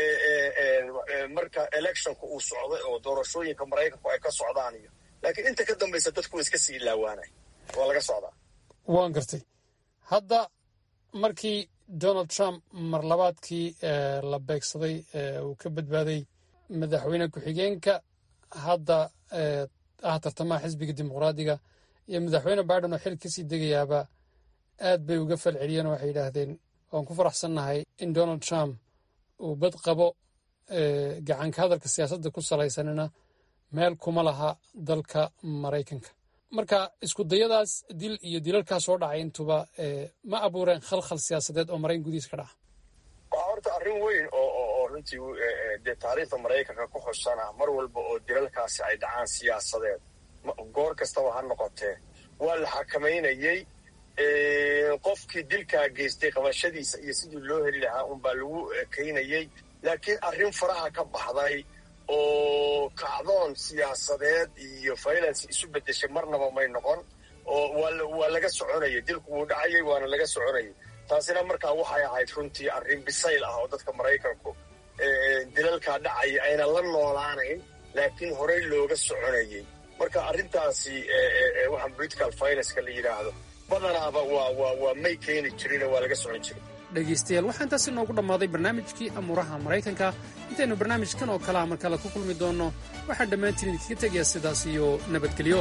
Speaker 11: marka electionka uu socday oo doorashooyinka maraykanku ay ka socdaan iyo laakiin inta ka dambaysa dadku way iska sii ilaawaanay waa laga socdaa
Speaker 8: waan gartay hadda markii donald trump mar labaadkii la beegsaday uu ka badbaaday madaxweyne ku-xigeenka hadda ah tartamaha xisbiga dimuqraadiga iyo madaxweyne biden oo xil kasii degayaaba aad bay uga falceliyeen oo waxay yidhaahdeen waan ku faraxsannahay in donald trump uu bad qabo gacanka hadalka siyaasadda ku salaysanina meel kuma laha dalka maraykanka marka isku dayadaas dil iyo dilalkaa soo dhacay intuba ma abuureen khalkhal siyaasadeed oo marayn gudihiis ka dhaca
Speaker 11: waa horta arrin weyn oo oo runtii dee taariikhda maraykanka ku xusan ah mar walba oo dilalkaasi ay dhacaan siyaasadeed goor kastaba ha noqotee waa la xakamaynayey qofkii dilkaa geystay qabashadiisa iyo sidii loo heli lahaa unbaa lagu kaynayey laakiin arrin faraha ka baxday oo kacdoon siyaasadeed iyo violence isu beddeshay marnaba may noqon oo waa laga soconayay dilku wuu dhacayay waana laga soconayay taasina markaa waxay ahayd runtii arrin bisayl ah oo dadka maraykanku dilalkaa dhacaya ayna la noolaanayn laakiin horey looga soconayay marka arrintaasi waxaan political violenceka la yidhaahdo badanaaba waa waa waa may keeni jirin waa laga socon jiray
Speaker 8: dhegaystayaal waxaa intaas inoogu dhammaaday barnaamijkii amuuraha maraykanka intaynu barnaamijkan oo kalea mar kale ku kulmi doonno waxaan dhammaantiin idinkaga tegayaa sidaas iyo nabadgelyo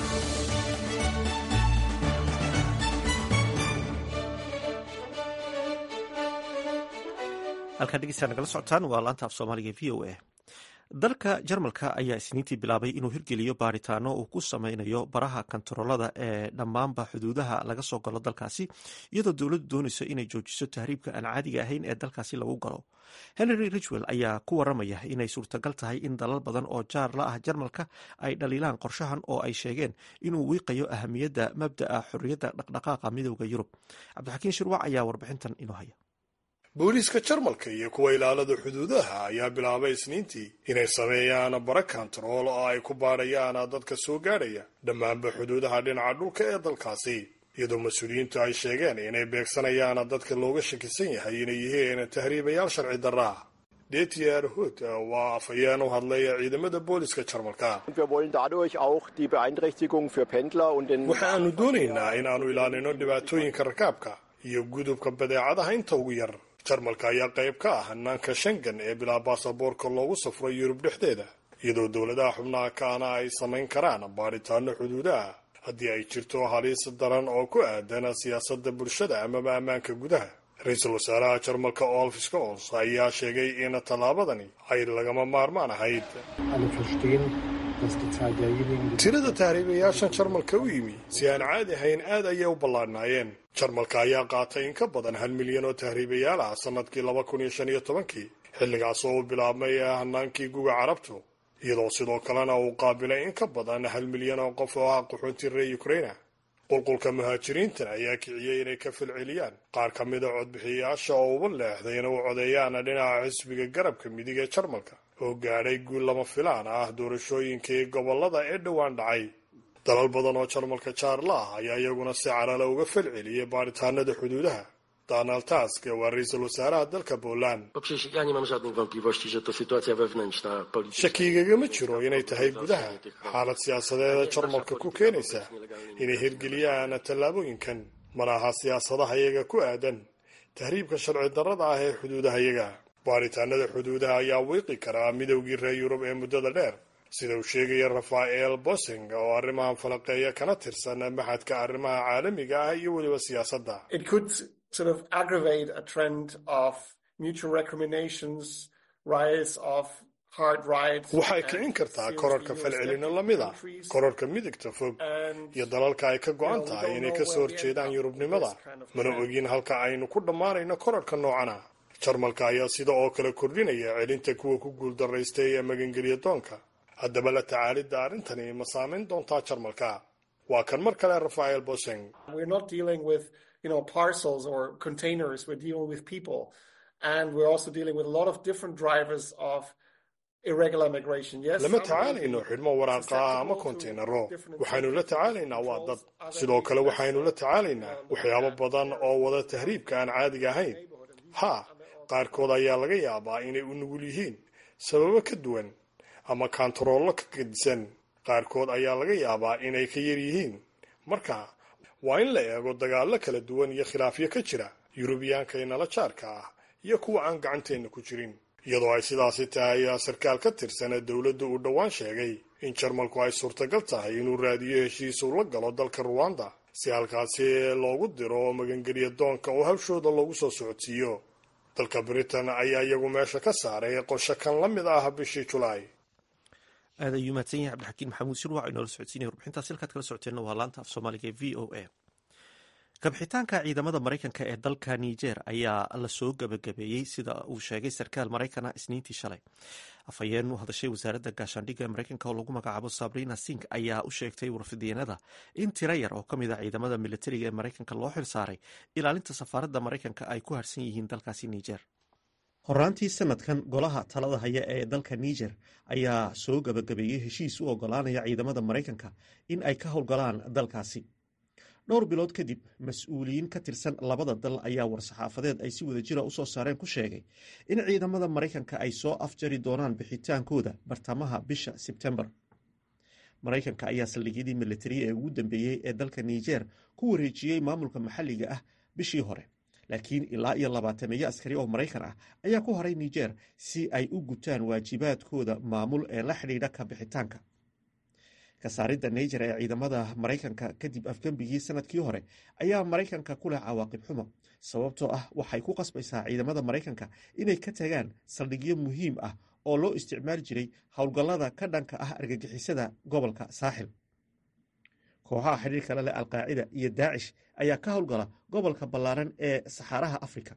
Speaker 1: halkaan dhegeystayaa nagala socotaan waa laanta af soomaaliga v o a dalka jarmalka ayaa isniintii bilaabay inuu hirgeliyo baaritaano uu ku sameynayo baraha kantaroolada ee dhammaanba xuduudaha laga soo galo dalkaasi iyadoo dowladdu doonayso inay joojiso tahriibka aan caadiga ahayn ee dalkaasi lagu galo henry ridgwell ayaa ku waramaya inay suurtagal tahay in dalal badan oo jaar la ah jarmalka ay dhaliilaan qorshahan oo ay sheegeen inuu wiiqayo ahamiyadda mabda'a xorriyadda dhaqdhaqaaqa midowda yurub cabdixakiin shirwac ayaa warbixintan inoo haya
Speaker 12: booliiska jarmalka iyo kuwa ilaalada xuduudaha ayaa bilaabay isniintii inay sameeyaan bara kantarool oo ay ku baadhayaan dadka soo gaadhaya dhammaanba xuduudaha dhinaca dhulka ee dalkaasi iyadoo mas-uuliyiintu ay sheegeen inay beegsanayaan dadka looga shakisan yahay inay yihiin tahriibayaal sharci darra ah detier hut waa afhayeen u hadlay ciidamada booliiska jarmalka waxa aanu doonaynaa in aanu ilaalino dhibaatooyinka rakaabka iyo gudubka badeecadaha inta ugu yar jarmalka ayaa qayb ka ah hanaanka shengen ee bilaa baasaboorka loogu safro yurub dhexdeeda iyadoo dowladaha xubnaha kaana ay samayn karaan baadhitaano xuduudaha haddii ay jirto halis daran oo ku aadan siyaasadda bulshada amaba ammaanka gudaha ra-iisul wasaaraha jarmalka olf scons ayaa sheegay in tallaabadani ay lagama maarmaan ahayd tirada tahriibayaashan jarmalka u yimi si aan caadi ahayn aad ayay u ballaadhnaayeen jarmalka ayaa qaatay in ka badan hal milyan oo tahriibayaal ah sannadkii laba kun iyo shan iyo tobankii xilligaas oo uu bilaabmay hanaankii guga carabtu iyadoo sidoo kalena uu qaabilay in ka badan hal milyan oo qof oo ah qaxoonti reer ukraina qulqulka muhaajiriintan ayaa kiciyey inay ka falceliyaan qaar ka mida codbixiyayaasha oo uba leexday in u codeeyaan dhinaca xisbiga garabka midig ee jarmalka oo gaadhay guul lama filaan ah doorashooyinkii gobollada ee dhowaan dhacay dalal badan oo jarmalka jaarla ah ayaa iyaguna si carala uga falceliyay baaritaanada xuduudaha donald tusk waa ra-iisul wasaaraha dalka poland shakigagama jiro inay tahay gudaha xaalad siyaasadeeda jarmalka ku keenaysa inay hirgeliyaan tallaabooyinkan mana aha siyaasadaha iyaga ku aadan tahriibka sharci darrada ah ee xuduudaha iyaga baaritaanada xuduudaha ayaa wiiqi karaa midowgii reer yurub ee muddada dheer sida uu sheegaya rafael bosing oo arrimahan falaqeeya kana tirsan maxadka arrimaha caalamiga ah iyo weliba siyaasadda
Speaker 13: sort of aggravate a trend of mutual recriminations, rise of hard rights.
Speaker 12: waxay kicin kartaa korarka falcelino lamida korarka midigta fog iyo dalalka ay ka go-an tahay inay kasoo horjeedaan yurubnimada mana ogin halka aynu ku dhammaanayno korarka noocana jarmalka ayaa sida oo kale kordhinaya celinta kuwa ku guuldaraystay ee magangelya doonka haddaba la tacaalidda arrintani ma saamayn doontaa jarmalka waa kan mar kale rafael bosing
Speaker 13: you know, parcels or containers. We're dealing with people. And we're also dealing with a lot of different drivers of irregular migration. Yes,
Speaker 12: lama
Speaker 13: some
Speaker 12: tacaalayno xidhmo waraaqa ama kontaynaro waxaynu la tacaalaynaa waa dad sidoo kale waxaynu la tacaalaynaa waxyaabo badan oo wada tahriibka aan caadiga ahayn haa qaarkood ayaa laga yaabaa inay u nugul yihiin sababo ka duwan ama kaantaroollo ka gedisan qaarkood ayaa laga yaabaa inay ka yar yihiin marka waa in la eego dagaallo kala duwan iyo khilaafyo ka jira yurubiyaanka inala jaarka ah iyo kuwa aan gacanteenna ku jirin iyadoo ay sidaasi tahay sarkaal ka tirsan dowladda uu dhowaan sheegay in jarmalku ay suurtagal tahay inuu raadiyo heshiis uu la galo dalka ruwanda si halkaasi loogu diro magangelya doonka oo hawshooda loogu soo socodsiiyo dalka britain ayaa iyagu meesha ka saaray qorshe kan la mid ah bishii julaay
Speaker 1: aad ayuu mahadsan yahay cabdixakiin maxamuud shirwac inoola socodsiinaya warbixintaas halkaad kala socoteenna waa laanta af soomaaliga ee v o a kabixitaanka ciidamada maraykanka ee dalka niger ayaa lasoo gabagabeeyey sida uu sheegay sarkaal maraykana isniintii shalay afhayeen u hadashay wasaaradda gaashaandhigga ee maraykanka oo lagu magacaabo sabrina sink ayaa u sheegtay warfidyenada in tiro yar oo ka mid a ciidamada militariga ee maraykanka loo xilsaaray ilaalinta safaaradda maraykanka ay ku harsan yihiin dalkaasi niger horaantii sanadkan golaha talada haya ee dalka niger ayaa soo gabagabeeyey heshiis u ogolaanaya ciidamada maraykanka in ay ka howlgalaan dalkaasi dhowr bilood kadib mas-uuliyiin ka tirsan labada dal ayaa war-saxaafadeed ay si wada jira usoo saareen ku sheegay in ciidamada maraykanka ay soo afjari doonaan bixitaankooda bartamaha bisha sebtembar maraykanka ayaa saldhigyadii militariya ee ugu dambeeyey ee dalka niger ku wareejiyey maamulka maxalliga ah bishii hore laakiin ilaa iyo labaatameeyo askari oo maraykan ah ayaa ku haray niger si ay u gutaan waajibaadkooda maamul ee la xidhiidha ka bixitaanka kasaaridda niger ee ciidamada maraykanka kadib afgembigii sanadkii hore ayaa maraykanka ku leh cawaaqib xumo sababtoo ah waxay ku qasbaysaa ciidamada maraykanka inay ka tagaan saldhigyo muhiim ah oo loo isticmaali jiray howlgallada ka dhanka ah argagixisada gobolka saaxil kooxaha xidhiir kale leh alqaacida iyo daacish ayaa ka howlgala gobolka ballaaran ee saxaaraha afrika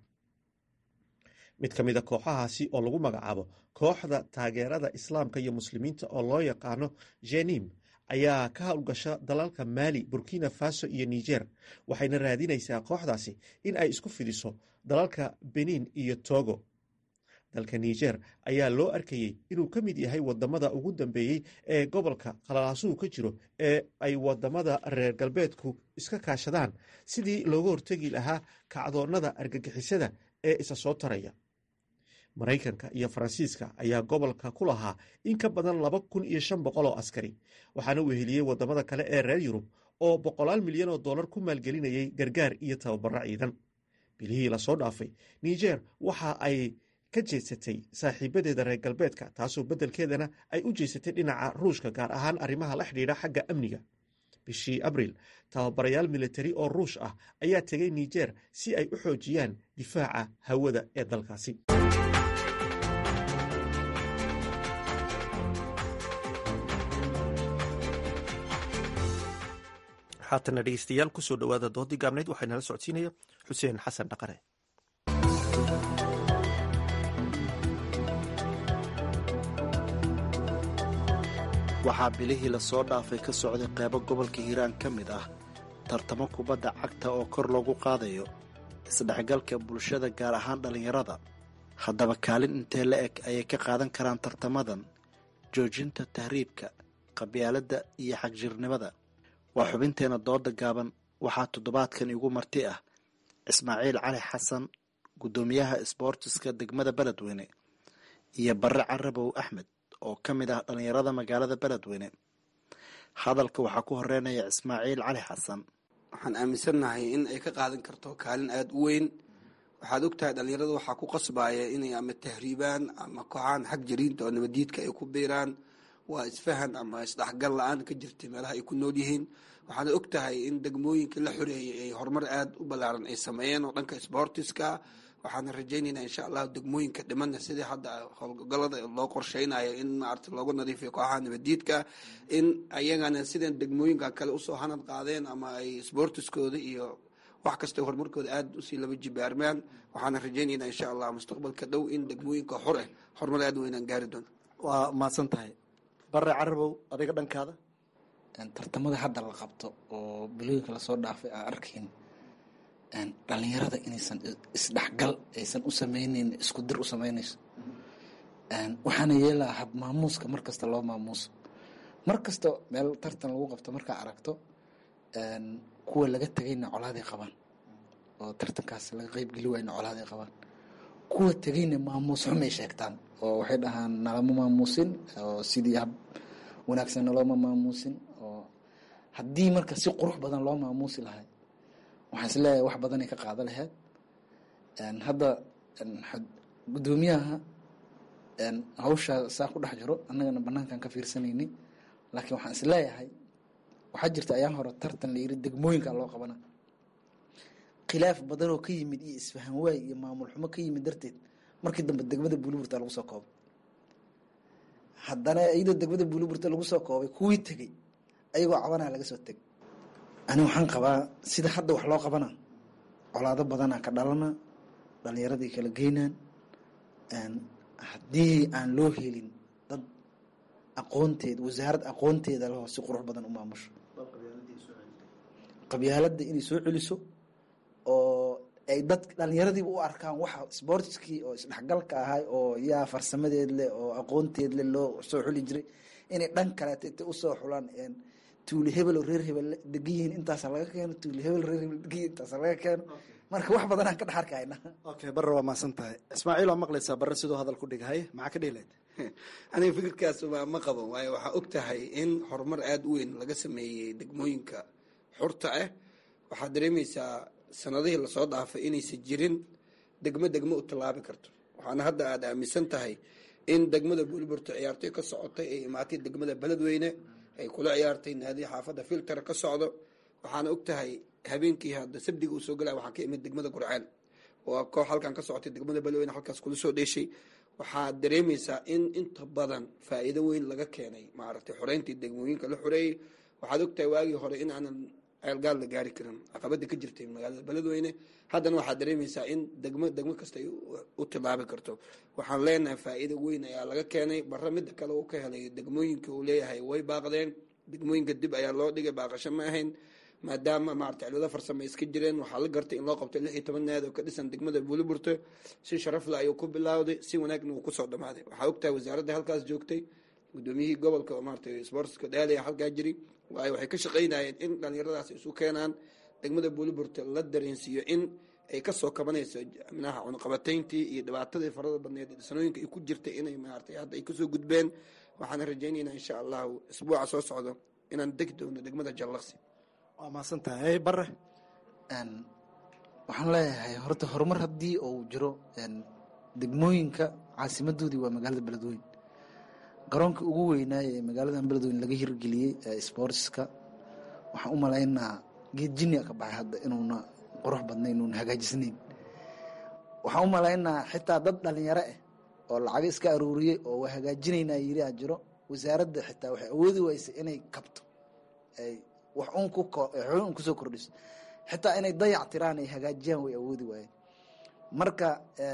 Speaker 1: mid ka mid a kooxahaasi oo lagu magacaabo kooxda taageerada islaamka iyo muslimiinta oo loo yaqaano jenim ayaa ka howlgasha dalalka maali burkina faso iyo niger waxayna raadinaysaa kooxdaasi in ay isku fidiso dalalka benin iyo togo dalka niger ayaa loo arkayey inuu ka mid yahay wadamada ugu dambeeyey ee gobolka qalalaasuhu ka jiro ee ay wadamada reer galbeedku iska kaashadaan sidii looga hortegi lahaa kacdoonnada argagixisada ee isa soo taraya maraykanka iyo faransiiska ayaa gobolka ku lahaa in ka badan laba kun iyo shan boqol oo askari waxaana weheliyey wadamada kale ee reer yurub oo boqolaal milyan oo dollar ku maalgelinayay gargaar iyo tababaro ciidan bilihii lasoo dhaafay niger waxa ay ka jeedsatay saaxiibadeeda reer galbeedka taasoo beddelkeedana ay u jeesatay dhinaca ruushka gaar ahaan arrimaha la xidhiidha xagga amniga bishii abriil tababarayaal militari oo ruush ah ayaa tegay niger si ay u xoojiyaan difaaca hawada ee dalkaasi haatana dhegeystayaal kusoo dhowaada doodii gaabneyd waxaa nala socodsiinaya xuseen xasan dhaqane
Speaker 14: waxaa bilihii lasoo dhaafay ka socday qeybo gobolka hiiraan ka mid ah tartamo kubadda cagta oo kor loogu qaadayo isdhexgalka bulshada gaar ahaan dhallinyarada haddaba kaalin intee la eg ayay ka qaadan karaan tartamadan joojinta tahriibka qabyaaladda iyo xagjirnimada waa xubinteena dooda gaaban waxaa toddobaadkan igu marti ah ismaaciil cali xasan guddoomiyaha isboortiska degmada beledweyne iyo barre carabow axmed oo ka mid ah dhallinyarada magaalada beledweyne hadalka waxaa ku horeynaya ismaaciil cali xasan
Speaker 15: waxaan aaminsannahay in ay ka qaadan karto kaalin aada u weyn waxaad ogtahay dhallinyarada waxaa ku qasbaya inay ama tahriibaan ama kocaan xag jariinta oo nabadiidka ay ku biiraan waa isfahan ama isdhexgal la-aan ka jirtay meelaha ay ku nool yihiin waxaana og tahay in degmooyinka la xoreeyay ay horumar aada u ballaaran ay sameeyeen oo dhanka sboortiska waxaana rajaynaynaa insha allahu degmooyinka dhimana sidii hadda howlgalada loo qorsheynayo in maarata looga nadiifiyo kooxaha nabadiidka in ayagana sidan degmooyinka kale usoo hanad qaadeen ama ay sboortiskooda iyo wax kasta horumarkooda aada usii laba jibaarmaan waxaana rajaynaynaa insha allah mustaqbalka dhow in degmooyinka hore horumar aada weynaan gaari doono
Speaker 14: waa mahadsan tahay bare carabow adiga dhankaada
Speaker 16: tartamada hadda la qabto oo bilooyinka lasoo dhaafay aa arkayn dhalinyarada inaysan isdhexgal aysan u sameyneyn isku dir u sameynayso waxaana yeelaa hab maamuuska mar kasta loo maamuuso mar kasta meel tartan lagu qabto markaa aragto kuwa laga tegayna colaaday qabaan oo tartankaas laga qeybgeli waayna colaaday qabaan kuwa tegayna maamuus xumay sheegtaan oo waxay dhahaan nalama maamuusin oo sidii hab wanaagsan nalooma maamuusin oo haddii marka si qurux badan loo maamuusi lahay waxaan is leeyahay wax badanay ka qaada laheyd hadda guddoomiyaha hawshaa saa ku dhex jiro annagana banaankan ka fiirsanayni laakiin waxaan is leeyahay waxaa jirta ayaan hore tartan la yiri degmooyinka loo qabana khilaaf badanoo ka yimid iyo isfahan waay iyo maamul xumo ka yimid darteed markii dambe degmada buuliburta lagu soo koobay haddana iyadoo degmada buuliburta lagu soo koobay kuwii tegey ayagoo cabanaa laga soo tegay ani waxaan qabaa sida hadda wax loo qabana colaado badanaa ka dhalana dhalinyaradii kala geynaan haddii aan loo helin dad aqoonteed wasaarad aqoonteeda leho si qurux badan u maamusho qabyaaladda inay soo celiso oo ay dad dhalinyaradiiba u arkaan waxa sportskii oo isdhexgalka ahay oo yaa farsamadeed leh oo aqoonteed leh loo soo xuli jiray inay dhan kaleeta intay usoo xulaan tuuli hebel oo reer hebel degan yihiin intaasa laga keeno tuuli hebel reer hebel degan yihin intaasa laga keeno marka wax badan aan ka dhex arkayna
Speaker 14: okay barre waa mahadsan tahay ismaaciil waa maqlaysaa barre siduu hadal ku dhigahay maxaa ka dhihi lahayd
Speaker 15: aniga fikirkaas ma qabo waayo waxaa og tahay in horumar aada u weyn laga sameeyey degmooyinka xurta ah waxaad dareemaysaa sanadihii lasoo dhaafay inaysan jirin degmo degmo u tallaabi karto waxaana hadda aada aaminsan tahay in degmada buuliburto ciyaartoy ka socotay ay imaatay degmada beledweyne ay kula ciyaartay naadiya xaafadda filter ka socdo waxaana og tahay habeenkii hadda sabdiga uu soo galaya waxaa ka imid degmada gurceel oo koox halkan ka socotay degmada beledweyne halkaas kula soo dheeshay waxaad dareemaysaa in inta badan faa'iido weyn laga keenay maaragtay xoreyntii degmooyinka la xoreeyey waxaad og tahay waagii hore in aanan ceelgaal la gaari karin caqabadii ka jirtay magaalada beledweyne haddana waxaad dareemaysaa in degmo degmo kasta ay u tilaabi karto waxaan leenahay faa'iido weyn ayaa laga keenay barre midda kale uu ka helay degmooyinka uu leeyahay way baaqdeen degmooyinka dib ayaa loo dhigay baaqasho ma ahayn maadaama maarata cilado farsamo iska jireen waxaa la gartay in loo qabtay lix iyo toban naad oo ka dhisan degmada buuliburto si sharafle ayuu ku bilowday si wanaagna uu kusoo dhamaaday waxaa ogtahay wasaaradda halkaas joogtay gudoomiyihii gobolka oo maarata sportska dhaalaya halkaa jiri waayo waxay ka shaqaynayeen in dhalinyaradaas isu keenaan degmada buuliburto la dareensiiyo in ay kasoo kabanayso mnaha cunaqabatayntii iyo dhibaatadii farada badneed sanooyinka ay ku jirtay inay maarata hadda ay kasoo gudbeen waxaana rajaynaynaa insha allahu isbuuca soo socdo inaan degi doono degmada jallaqsi
Speaker 14: waa mahadsan tahay bare
Speaker 16: waxaan leeyahay horta horumar haddii uu jiro degmooyinka caasimadoodii waa magaalada beledweyne garoonka ugu weynaaye ee magaaladan beledweyne laga hirgeliyey ee sportska waxaan u malaynaa geed jinia ka baxay hadda inuuna qurux badnayn inuuna hagaajisnayn waxaan u malaynaa xitaa dad dhalinyaro ah oo lacaga iska aruuriyey oo waa hagaajinaynaa yiri a jiro wasaaradda xitaa waxay awoodi weysa inay kabto ay wax un ku un kusoo kordhiso xitaa inay dayac tiraan ay hagaajiyaan way awoodi waayeen marka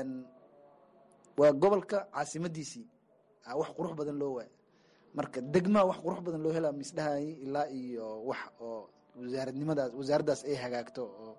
Speaker 16: waa gobolka caasimadiisii wax qurux badan loo waaya marka degmaa wax qurux badan loo helaa misdhahay ilaa iyo wax oo wasaaradnimadaas wasaaraddaas ay hagaagto oo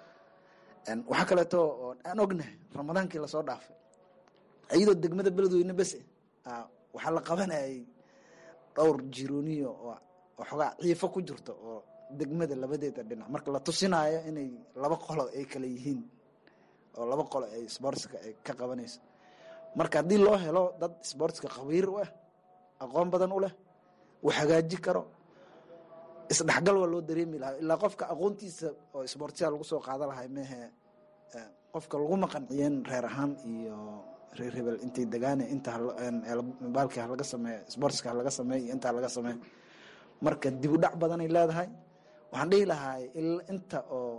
Speaker 16: waxaa kaleeto oo aan ognahay ramadaankii lasoo dhaafay iyadoo degmada beledweyne bese waxaa la qabanayay dhowr jirooniyo oo waxoogaa ciifo ku jirto oo degmada labadeeda dhinac marka la tusinaayo inay laba qolo ay kale yihiin oo laba qolo ay sportska ay ka qabanayso marka haddii loo helo dad sportska khabiir u ah aqoon badan u leh uu hagaaji karo isdhexgal waa loo dareemi lahaa ilaa qofka aqoontiisa oo sportsia lagu soo qaada lahay mehe qofka laguma qanciyeen reer ahaan iyo reer hebel intay degaane inta baalki halaga sameeyo sportska halaga sameeyo iyo intaa laga sameeyo marka dib u dhac badanay leedahay waxaan dhihi lahaa inta oo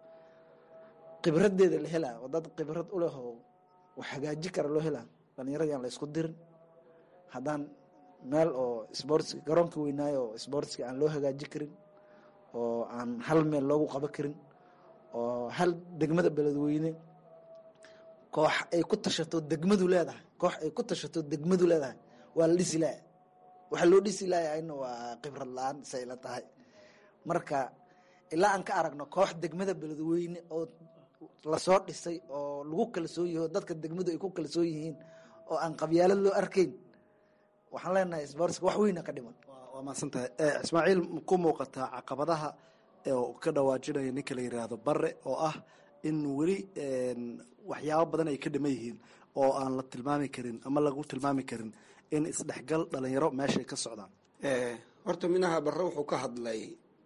Speaker 16: khibradeeda la helaa oo dad khibrad u leh oo wax hagaaji kara loo helaa dhalinyaradii aan la isku dirin haddaan meel oo sportska garoonka weynaayo oo sportska aan loo hagaaji karin oo aan hal meel loogu qaban karin oo hal degmada beledweyne koox ay ku tashato degmadu leedahay koox ay ku tashato degmadu leedahay waa la dhisi laha waxaa loo dhisi laayahayna waa khibrad la-aan say la tahay marka ilaa aan ka aragno koox degmada beledweyne oo lasoo dhisay oo lagu kalsoon yaho dadka degmadu ay ku kalsoon yihiin oo aan qabyaalad loo arkayn waxaan leenahay sportska wax weyna ka dhiman
Speaker 14: waa mahadsantahay ismaaciil ku muuqataa caqabadaha oo ka dhawaajinaya ninka la yiraahdo bare oo ah in weli waxyaabo badan ay ka dhiman yihiin oo aan la tilmaami karin ama lagu tilmaami karin in isdhexgal dhalinyaro meeshay ka socdaan
Speaker 15: horta minaha barre wuxuu ka hadlay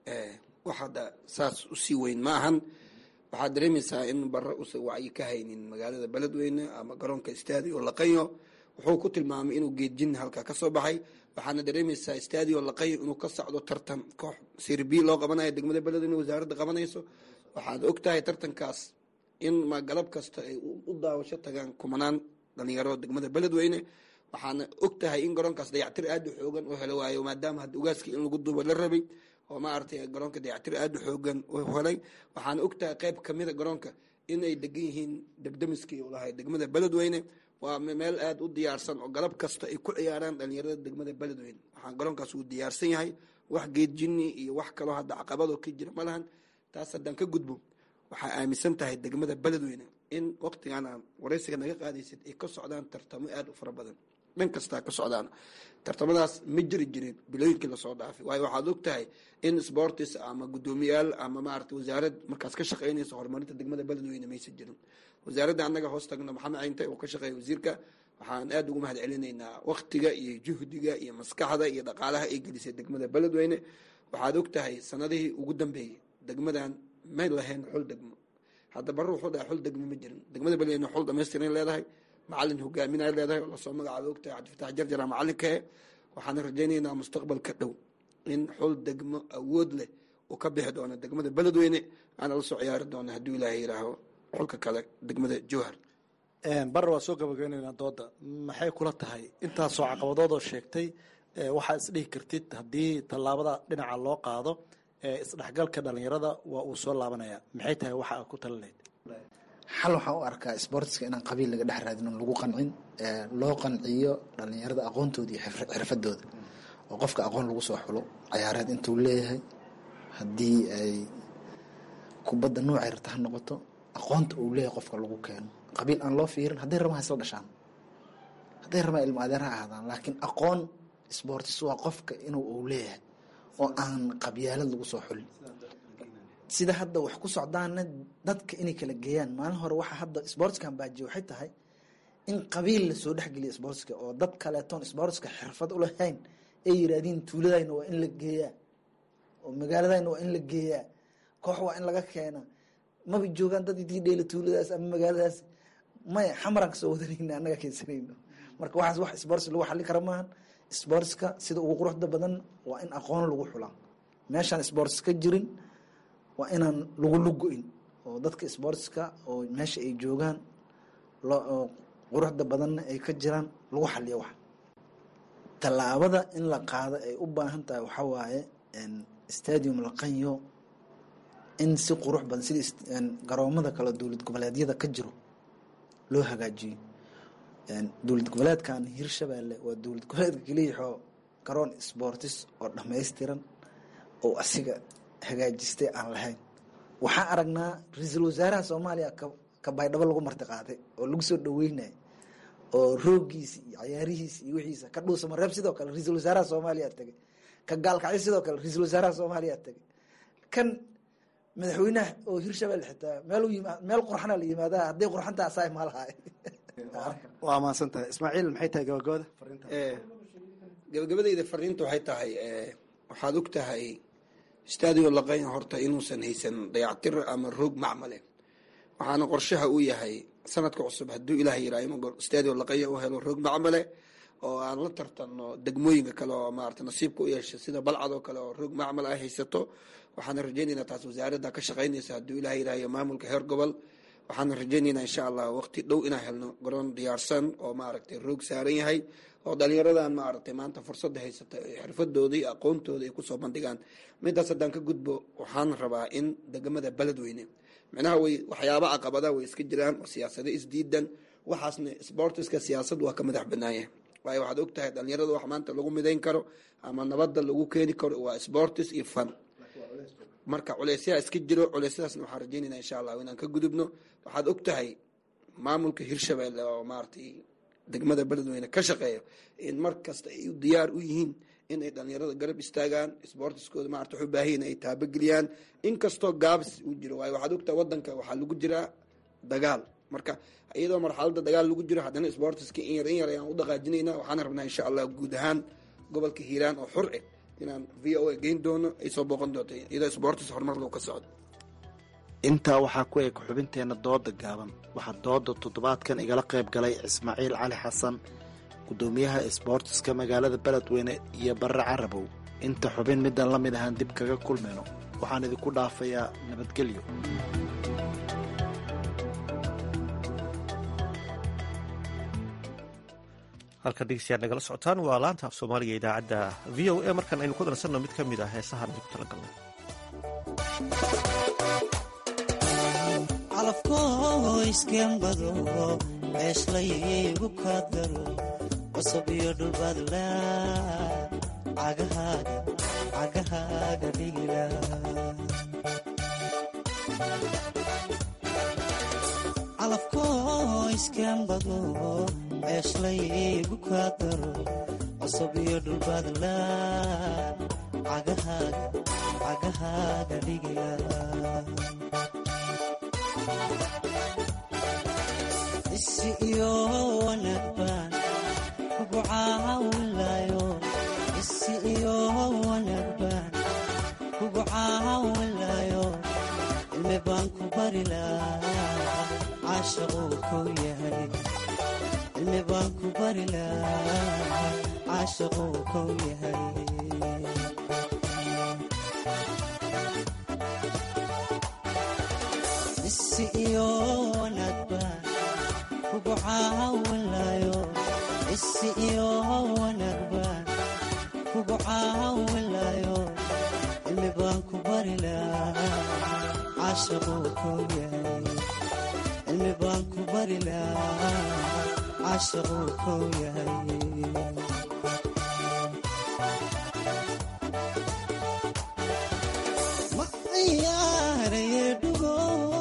Speaker 15: wax hadda saas usii weyn ma ahan waxaad dareemaysaa in barre usan wacyi ka haynin magaalada beledweyne ama garoonka stadio laqayo wuxuu ku tilmaamay inuu geedjin halkaa kasoo baxay waxaana dareemaysaa stadio laqayo inuu ka socdo tartan koox sirbi loo qabanayo degmada beledweyne wasaaradda qabanayso waxaad og tahay tartankaas in ma galab kasta ay u daawasho tagaan kumanaan dhalinyaro degmada beledweyne waxaana og tahay in garoonkaas dayactir aada u xoogan u helo waayo maadaama hadda ugaaskii in lagu duuba la rabay oo maaragtay garoonka dayactir aada u xoogan u helay waxaana og tahay qayb kamida garoonka in ay degan yihiin degdemiskii u lahay degmada beledweyne waa meel aada u diyaarsan oo galab kasta ay ku ciyaaraan dhalinyarada degmada beledweyne waxaa garoonkaas uu diyaarsan yahay wax geed jinni iyo wax kaloo hadda caqabadoo ka jira ma lahan taas haddaan ka gudbo waxaa aaminsan tahay degmada beledweyne in waqtigan aan waraysiga naga qaadaysid ay ka socdaan tartamo aada u fara badan dhan kastaa ka socdaan tartamadaas ma jiri jirin bilooyinkii lasoo dhaafay waayo waxaad og tahay in sportis ama guddoomiyaal ama maarata wasaarad markaas ka shaqeynaysa horumarinta degmada beledweyne maysan jirin wasaaradda annaga hoos tagno maxamed cayinte oo ka shaqeeya wasiirka waxaan aada ugu mahad celinaynaa waqtiga iyo juhdiga iyo maskaxda iyo dhaqaalaha ay gelisay degmada beledweyne waxaad og tahay sanadihii ugu dambeeyey degmadan may lahayn xul degmo hadda barre wuxuu dhahay xul degmo ma jirin degmada beledweyne xul dhamaystiran leedahay macalin hogaaminay leedahay oo lasoo magacaaba ogtahay cabdifatax jarjara macalinkae waxaana rajaynaynaa mustaqbalka dhow in xul degmo awood leh uu ka bixi doono degmada beledweyne aana la soo ciyaari doona hadduu ilaahay yihaaho xulka kale degmada jowhar
Speaker 14: bare waa soo gabagabeynaynaa dooda maxay kula tahay intaasoo caqabadoodoo sheegtay waxaa isdhihi kartid haddii tallaabada dhinaca loo qaado isdhexgalka dhalinyarada waa uu soo laabanaya maxay tahay waxa a ku talinayd
Speaker 16: xal waxaan u arkaa sportska inaan qabiil laga dhex raadin oon lagu qancin loo qanciyo dhalinyarada aqoontooda iyo xirfadooda oo qofka aqoon lagu soo xulo cayaareed intuu leeyahay haddii ay kubadda noocay rata ha noqoto aqoonta uu leeyahay qofka lagu keeno qabiil aan loo fiirin hadday rabaan ha isla dhashaan hadday rabaan ilmo adeer ha ahaadaan laakiin aqoon sportis waa qofka inuu uu leeyahay oo aan qabyaalad lagu soo xulin sida hadda wax ku socdaana dadka inay kala geeyaan maalin hore waxa hadda sportskan baajiye waxay tahay in qabiil lasoo dhexgeliya sportska oo dad kaleetoon sportska xirfad ulahayn ay yirahdiin tuuladayna waa in la geeyaa oo magaaladayna waa in la geeyaa koox waa in laga keena maba joogaan dad idii dheela tuuladaas ama magaaladaas maya xamaraan kasoo wadanayna annaga keensanayno marka waxaas wax sports lagu xallin kara maahan sportska sida ugu quruxda badan waa in aqoon lagu xulaa meeshaan sports ka jirin waa inaan lagu lugo-in oo dadka sportska oo meesha ay joogaan quruxda badanna ay ka jiraan lagu xaliyo wax tallaabada in la qaado ay u baahan tahay waxaa waaye stadium laqanyo in si qurux badan sida garoomada kale dowlad goboleedyada ka jiro loo hagaajiyo dowlad goboleedkan hirshabeelle waa dowlad goboleedka keliyaxoo garoon sportis oo dhammaystiran oo asiga hagaajistay aan lahayn waxaan aragnaa ra-iisul wasaaraha soomaaliya ka baydhabo lagu marti qaaday oo lagu soo dhaweynaya oo roogiisa iyo cayaarihiisa iyo wixiisa ka dhuusama reeb sidoo kale ra-iisul wasaaraha soomaaliya tegay ka gaalkacyo sidoo kale ra-iisul wasaaraha soomaaliya tegay kan madaxweynaha oo hirshabelle xitaa meel meel qurxana la yimaadaa hadday qurxantaa asaa imaa lahaay
Speaker 14: waa mahadsan tahay ismaaciil maxay tahay gabagabada
Speaker 15: gabagabadayda fariinta waxay tahay waxaad og tahay stadio laqayn horta inuusan haysan dayactir ama roog macmale waxaana qorshaha uu yahay sanadka cusub hadduu ilaah yiraah in stadio laqaya u helo roog macmale oo aan la tartanno degmooyinka kale oo maarata nasiibka u yeesha sida balcad oo kale oo roog macmal ay haysato waxaana rajaynaynaa taas wasaaradda ka shaqaynaysa hadduu ilaah yiraahyo maamulka heer gobol waxaana rajaynaynaa insha allah waqti dhow inaan helno garoon diyaarsan oo maaragtay roog saaran yahay oo dhalinyaradan maaragtay maanta fursadda haysata xirfadooda iyo aqoontooda ay kusoo bandhigaan midaas haddaan ka gudbo waxaan rabaa in degmada beledweyne micnaha way waxyaaba caqabadaha way iska jiraan oo siyaasado isdiidan waxaasna sportiska siyaasad waa ka madax banaanya waayo waxaad og tahay dhalinyarada wax maanta lagu midayn karo ama nabadda lagu keeni karo waa sportis iyo fan marka culeysyaa iska jiro culeysyadaasna waxaan rajeynayna insha allah inaan ka gudubno waxaad og tahay maamulka hirshabelle oo maaratay degmada beledweyne ka shaqeeyo in mar kasta ay u diyaar u yihiin in ay dhalinyarada garab istaagaan sportiskooda maarata waxu baahayin ay taabageliyaan inkastoo gaabs uu jiro waayo waxaad ogtaa wadanka waxaa lagu jiraa dagaal marka iyadoo marxalada dagaal lagu jiro haddana sportiska in yar in yar ayaan u dhaqaajinayna waxaan rabnaa insha allah guud ahaan gobolka hiiraan oo xur eh inaan v o a geyn doono ay soo booqan doonto iyadoo sportis horumar loo ka socdo
Speaker 14: intaa waxaa ku eg xubinteenna dooda gaaban waxaa dooda toddobaadkan igala qayb galay ismaaciil cali xasan gudoomiyaha isboortiska magaalada beledweyne iyo barre carabow inta xubin midaan la mid ahaan dib kaga kulmayno waxaan idinku dhaafayaa nabadgelyo
Speaker 1: halka dhegeystayaad nagala socotaan waa laanta af soomaaliga idaacadda v o a markan aynu ku darsanno mid ka mid ah heesahaan idinku talagalnay
Speaker 17: calafkoo iskembado ceeshlayigu kadaro cusub iyo dhulbadla cagahaaga cagahaaga dhigila calafkoo iskembado ceeshlayigu kadaro cusub iyo dhulbadla cagahaaga cagahaaga dhigila isi iyo wanaag baan kugu caawinlayo isi iyo wanaag baan kugu caawinlayo cilmi baan ku bari lahaa caashaquu kow yahay cilmi baan ku bari lahaa caashaquu kow yahay isi iyo wanaag baan kugu caawinlayo isi iyo wanaag baan kugu caawinlayo cilmi baan ku bari lahaa caashaquu kow yahay cilmi baan ku bari lahaa caashaquu kow yahay ma ciyaaraye dhugo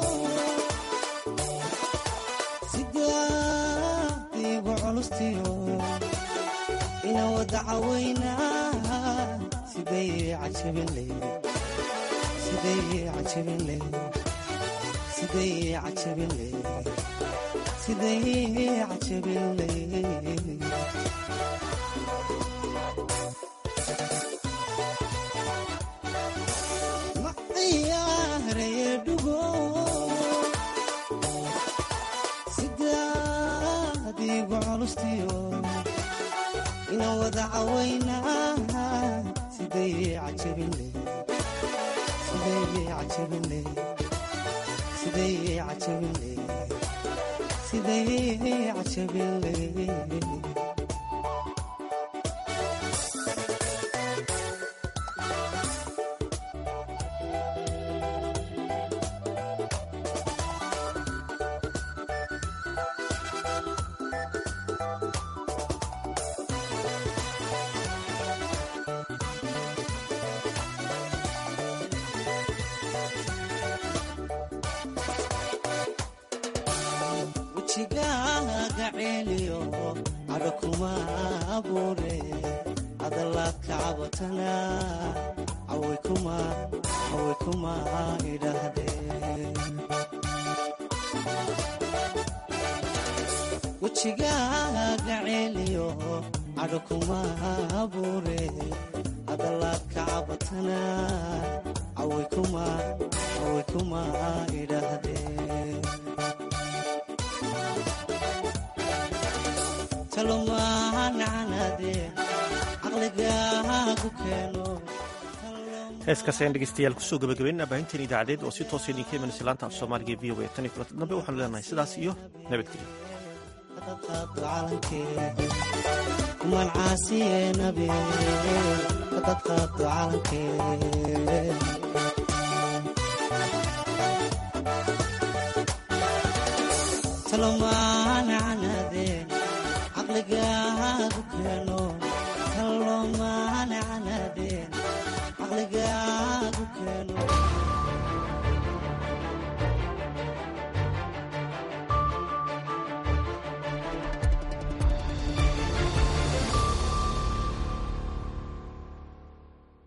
Speaker 17: sidaadiigu culustiyo ina wada cawaynaa siday cajabinle siday cajabinle siday cajabinle siday cajabinle ma ciyaaraye dhugo sidaadiigu culustiyo ina wada cawaynaa siday cajabinle siday cajabinle siday cajabinle siday cajabinle wejigaaga ceeliyo cadho kuma abuure hadalaad ka cabatana caway kuma caway kuma idhaahdeen wejigaaga ceeliyo cadho kuma abuure hadalaad ka cabatana caway kuma caway kuma idhaahdeen
Speaker 1: heeskaas ayaan dhegeystayaal kusoo gabagabeynaa baahinteen idaacadeed oo si toosa idinka imanaysa laanta af soomaaliga v o a tan iyo kulanta dambe waxaanu leenahay sidaas iyo
Speaker 17: kuman caasiye nabi hadad qaado calankee talomaanacanaadeen caqligaagu keeno talomaanacanaadeen caqligaagu keeno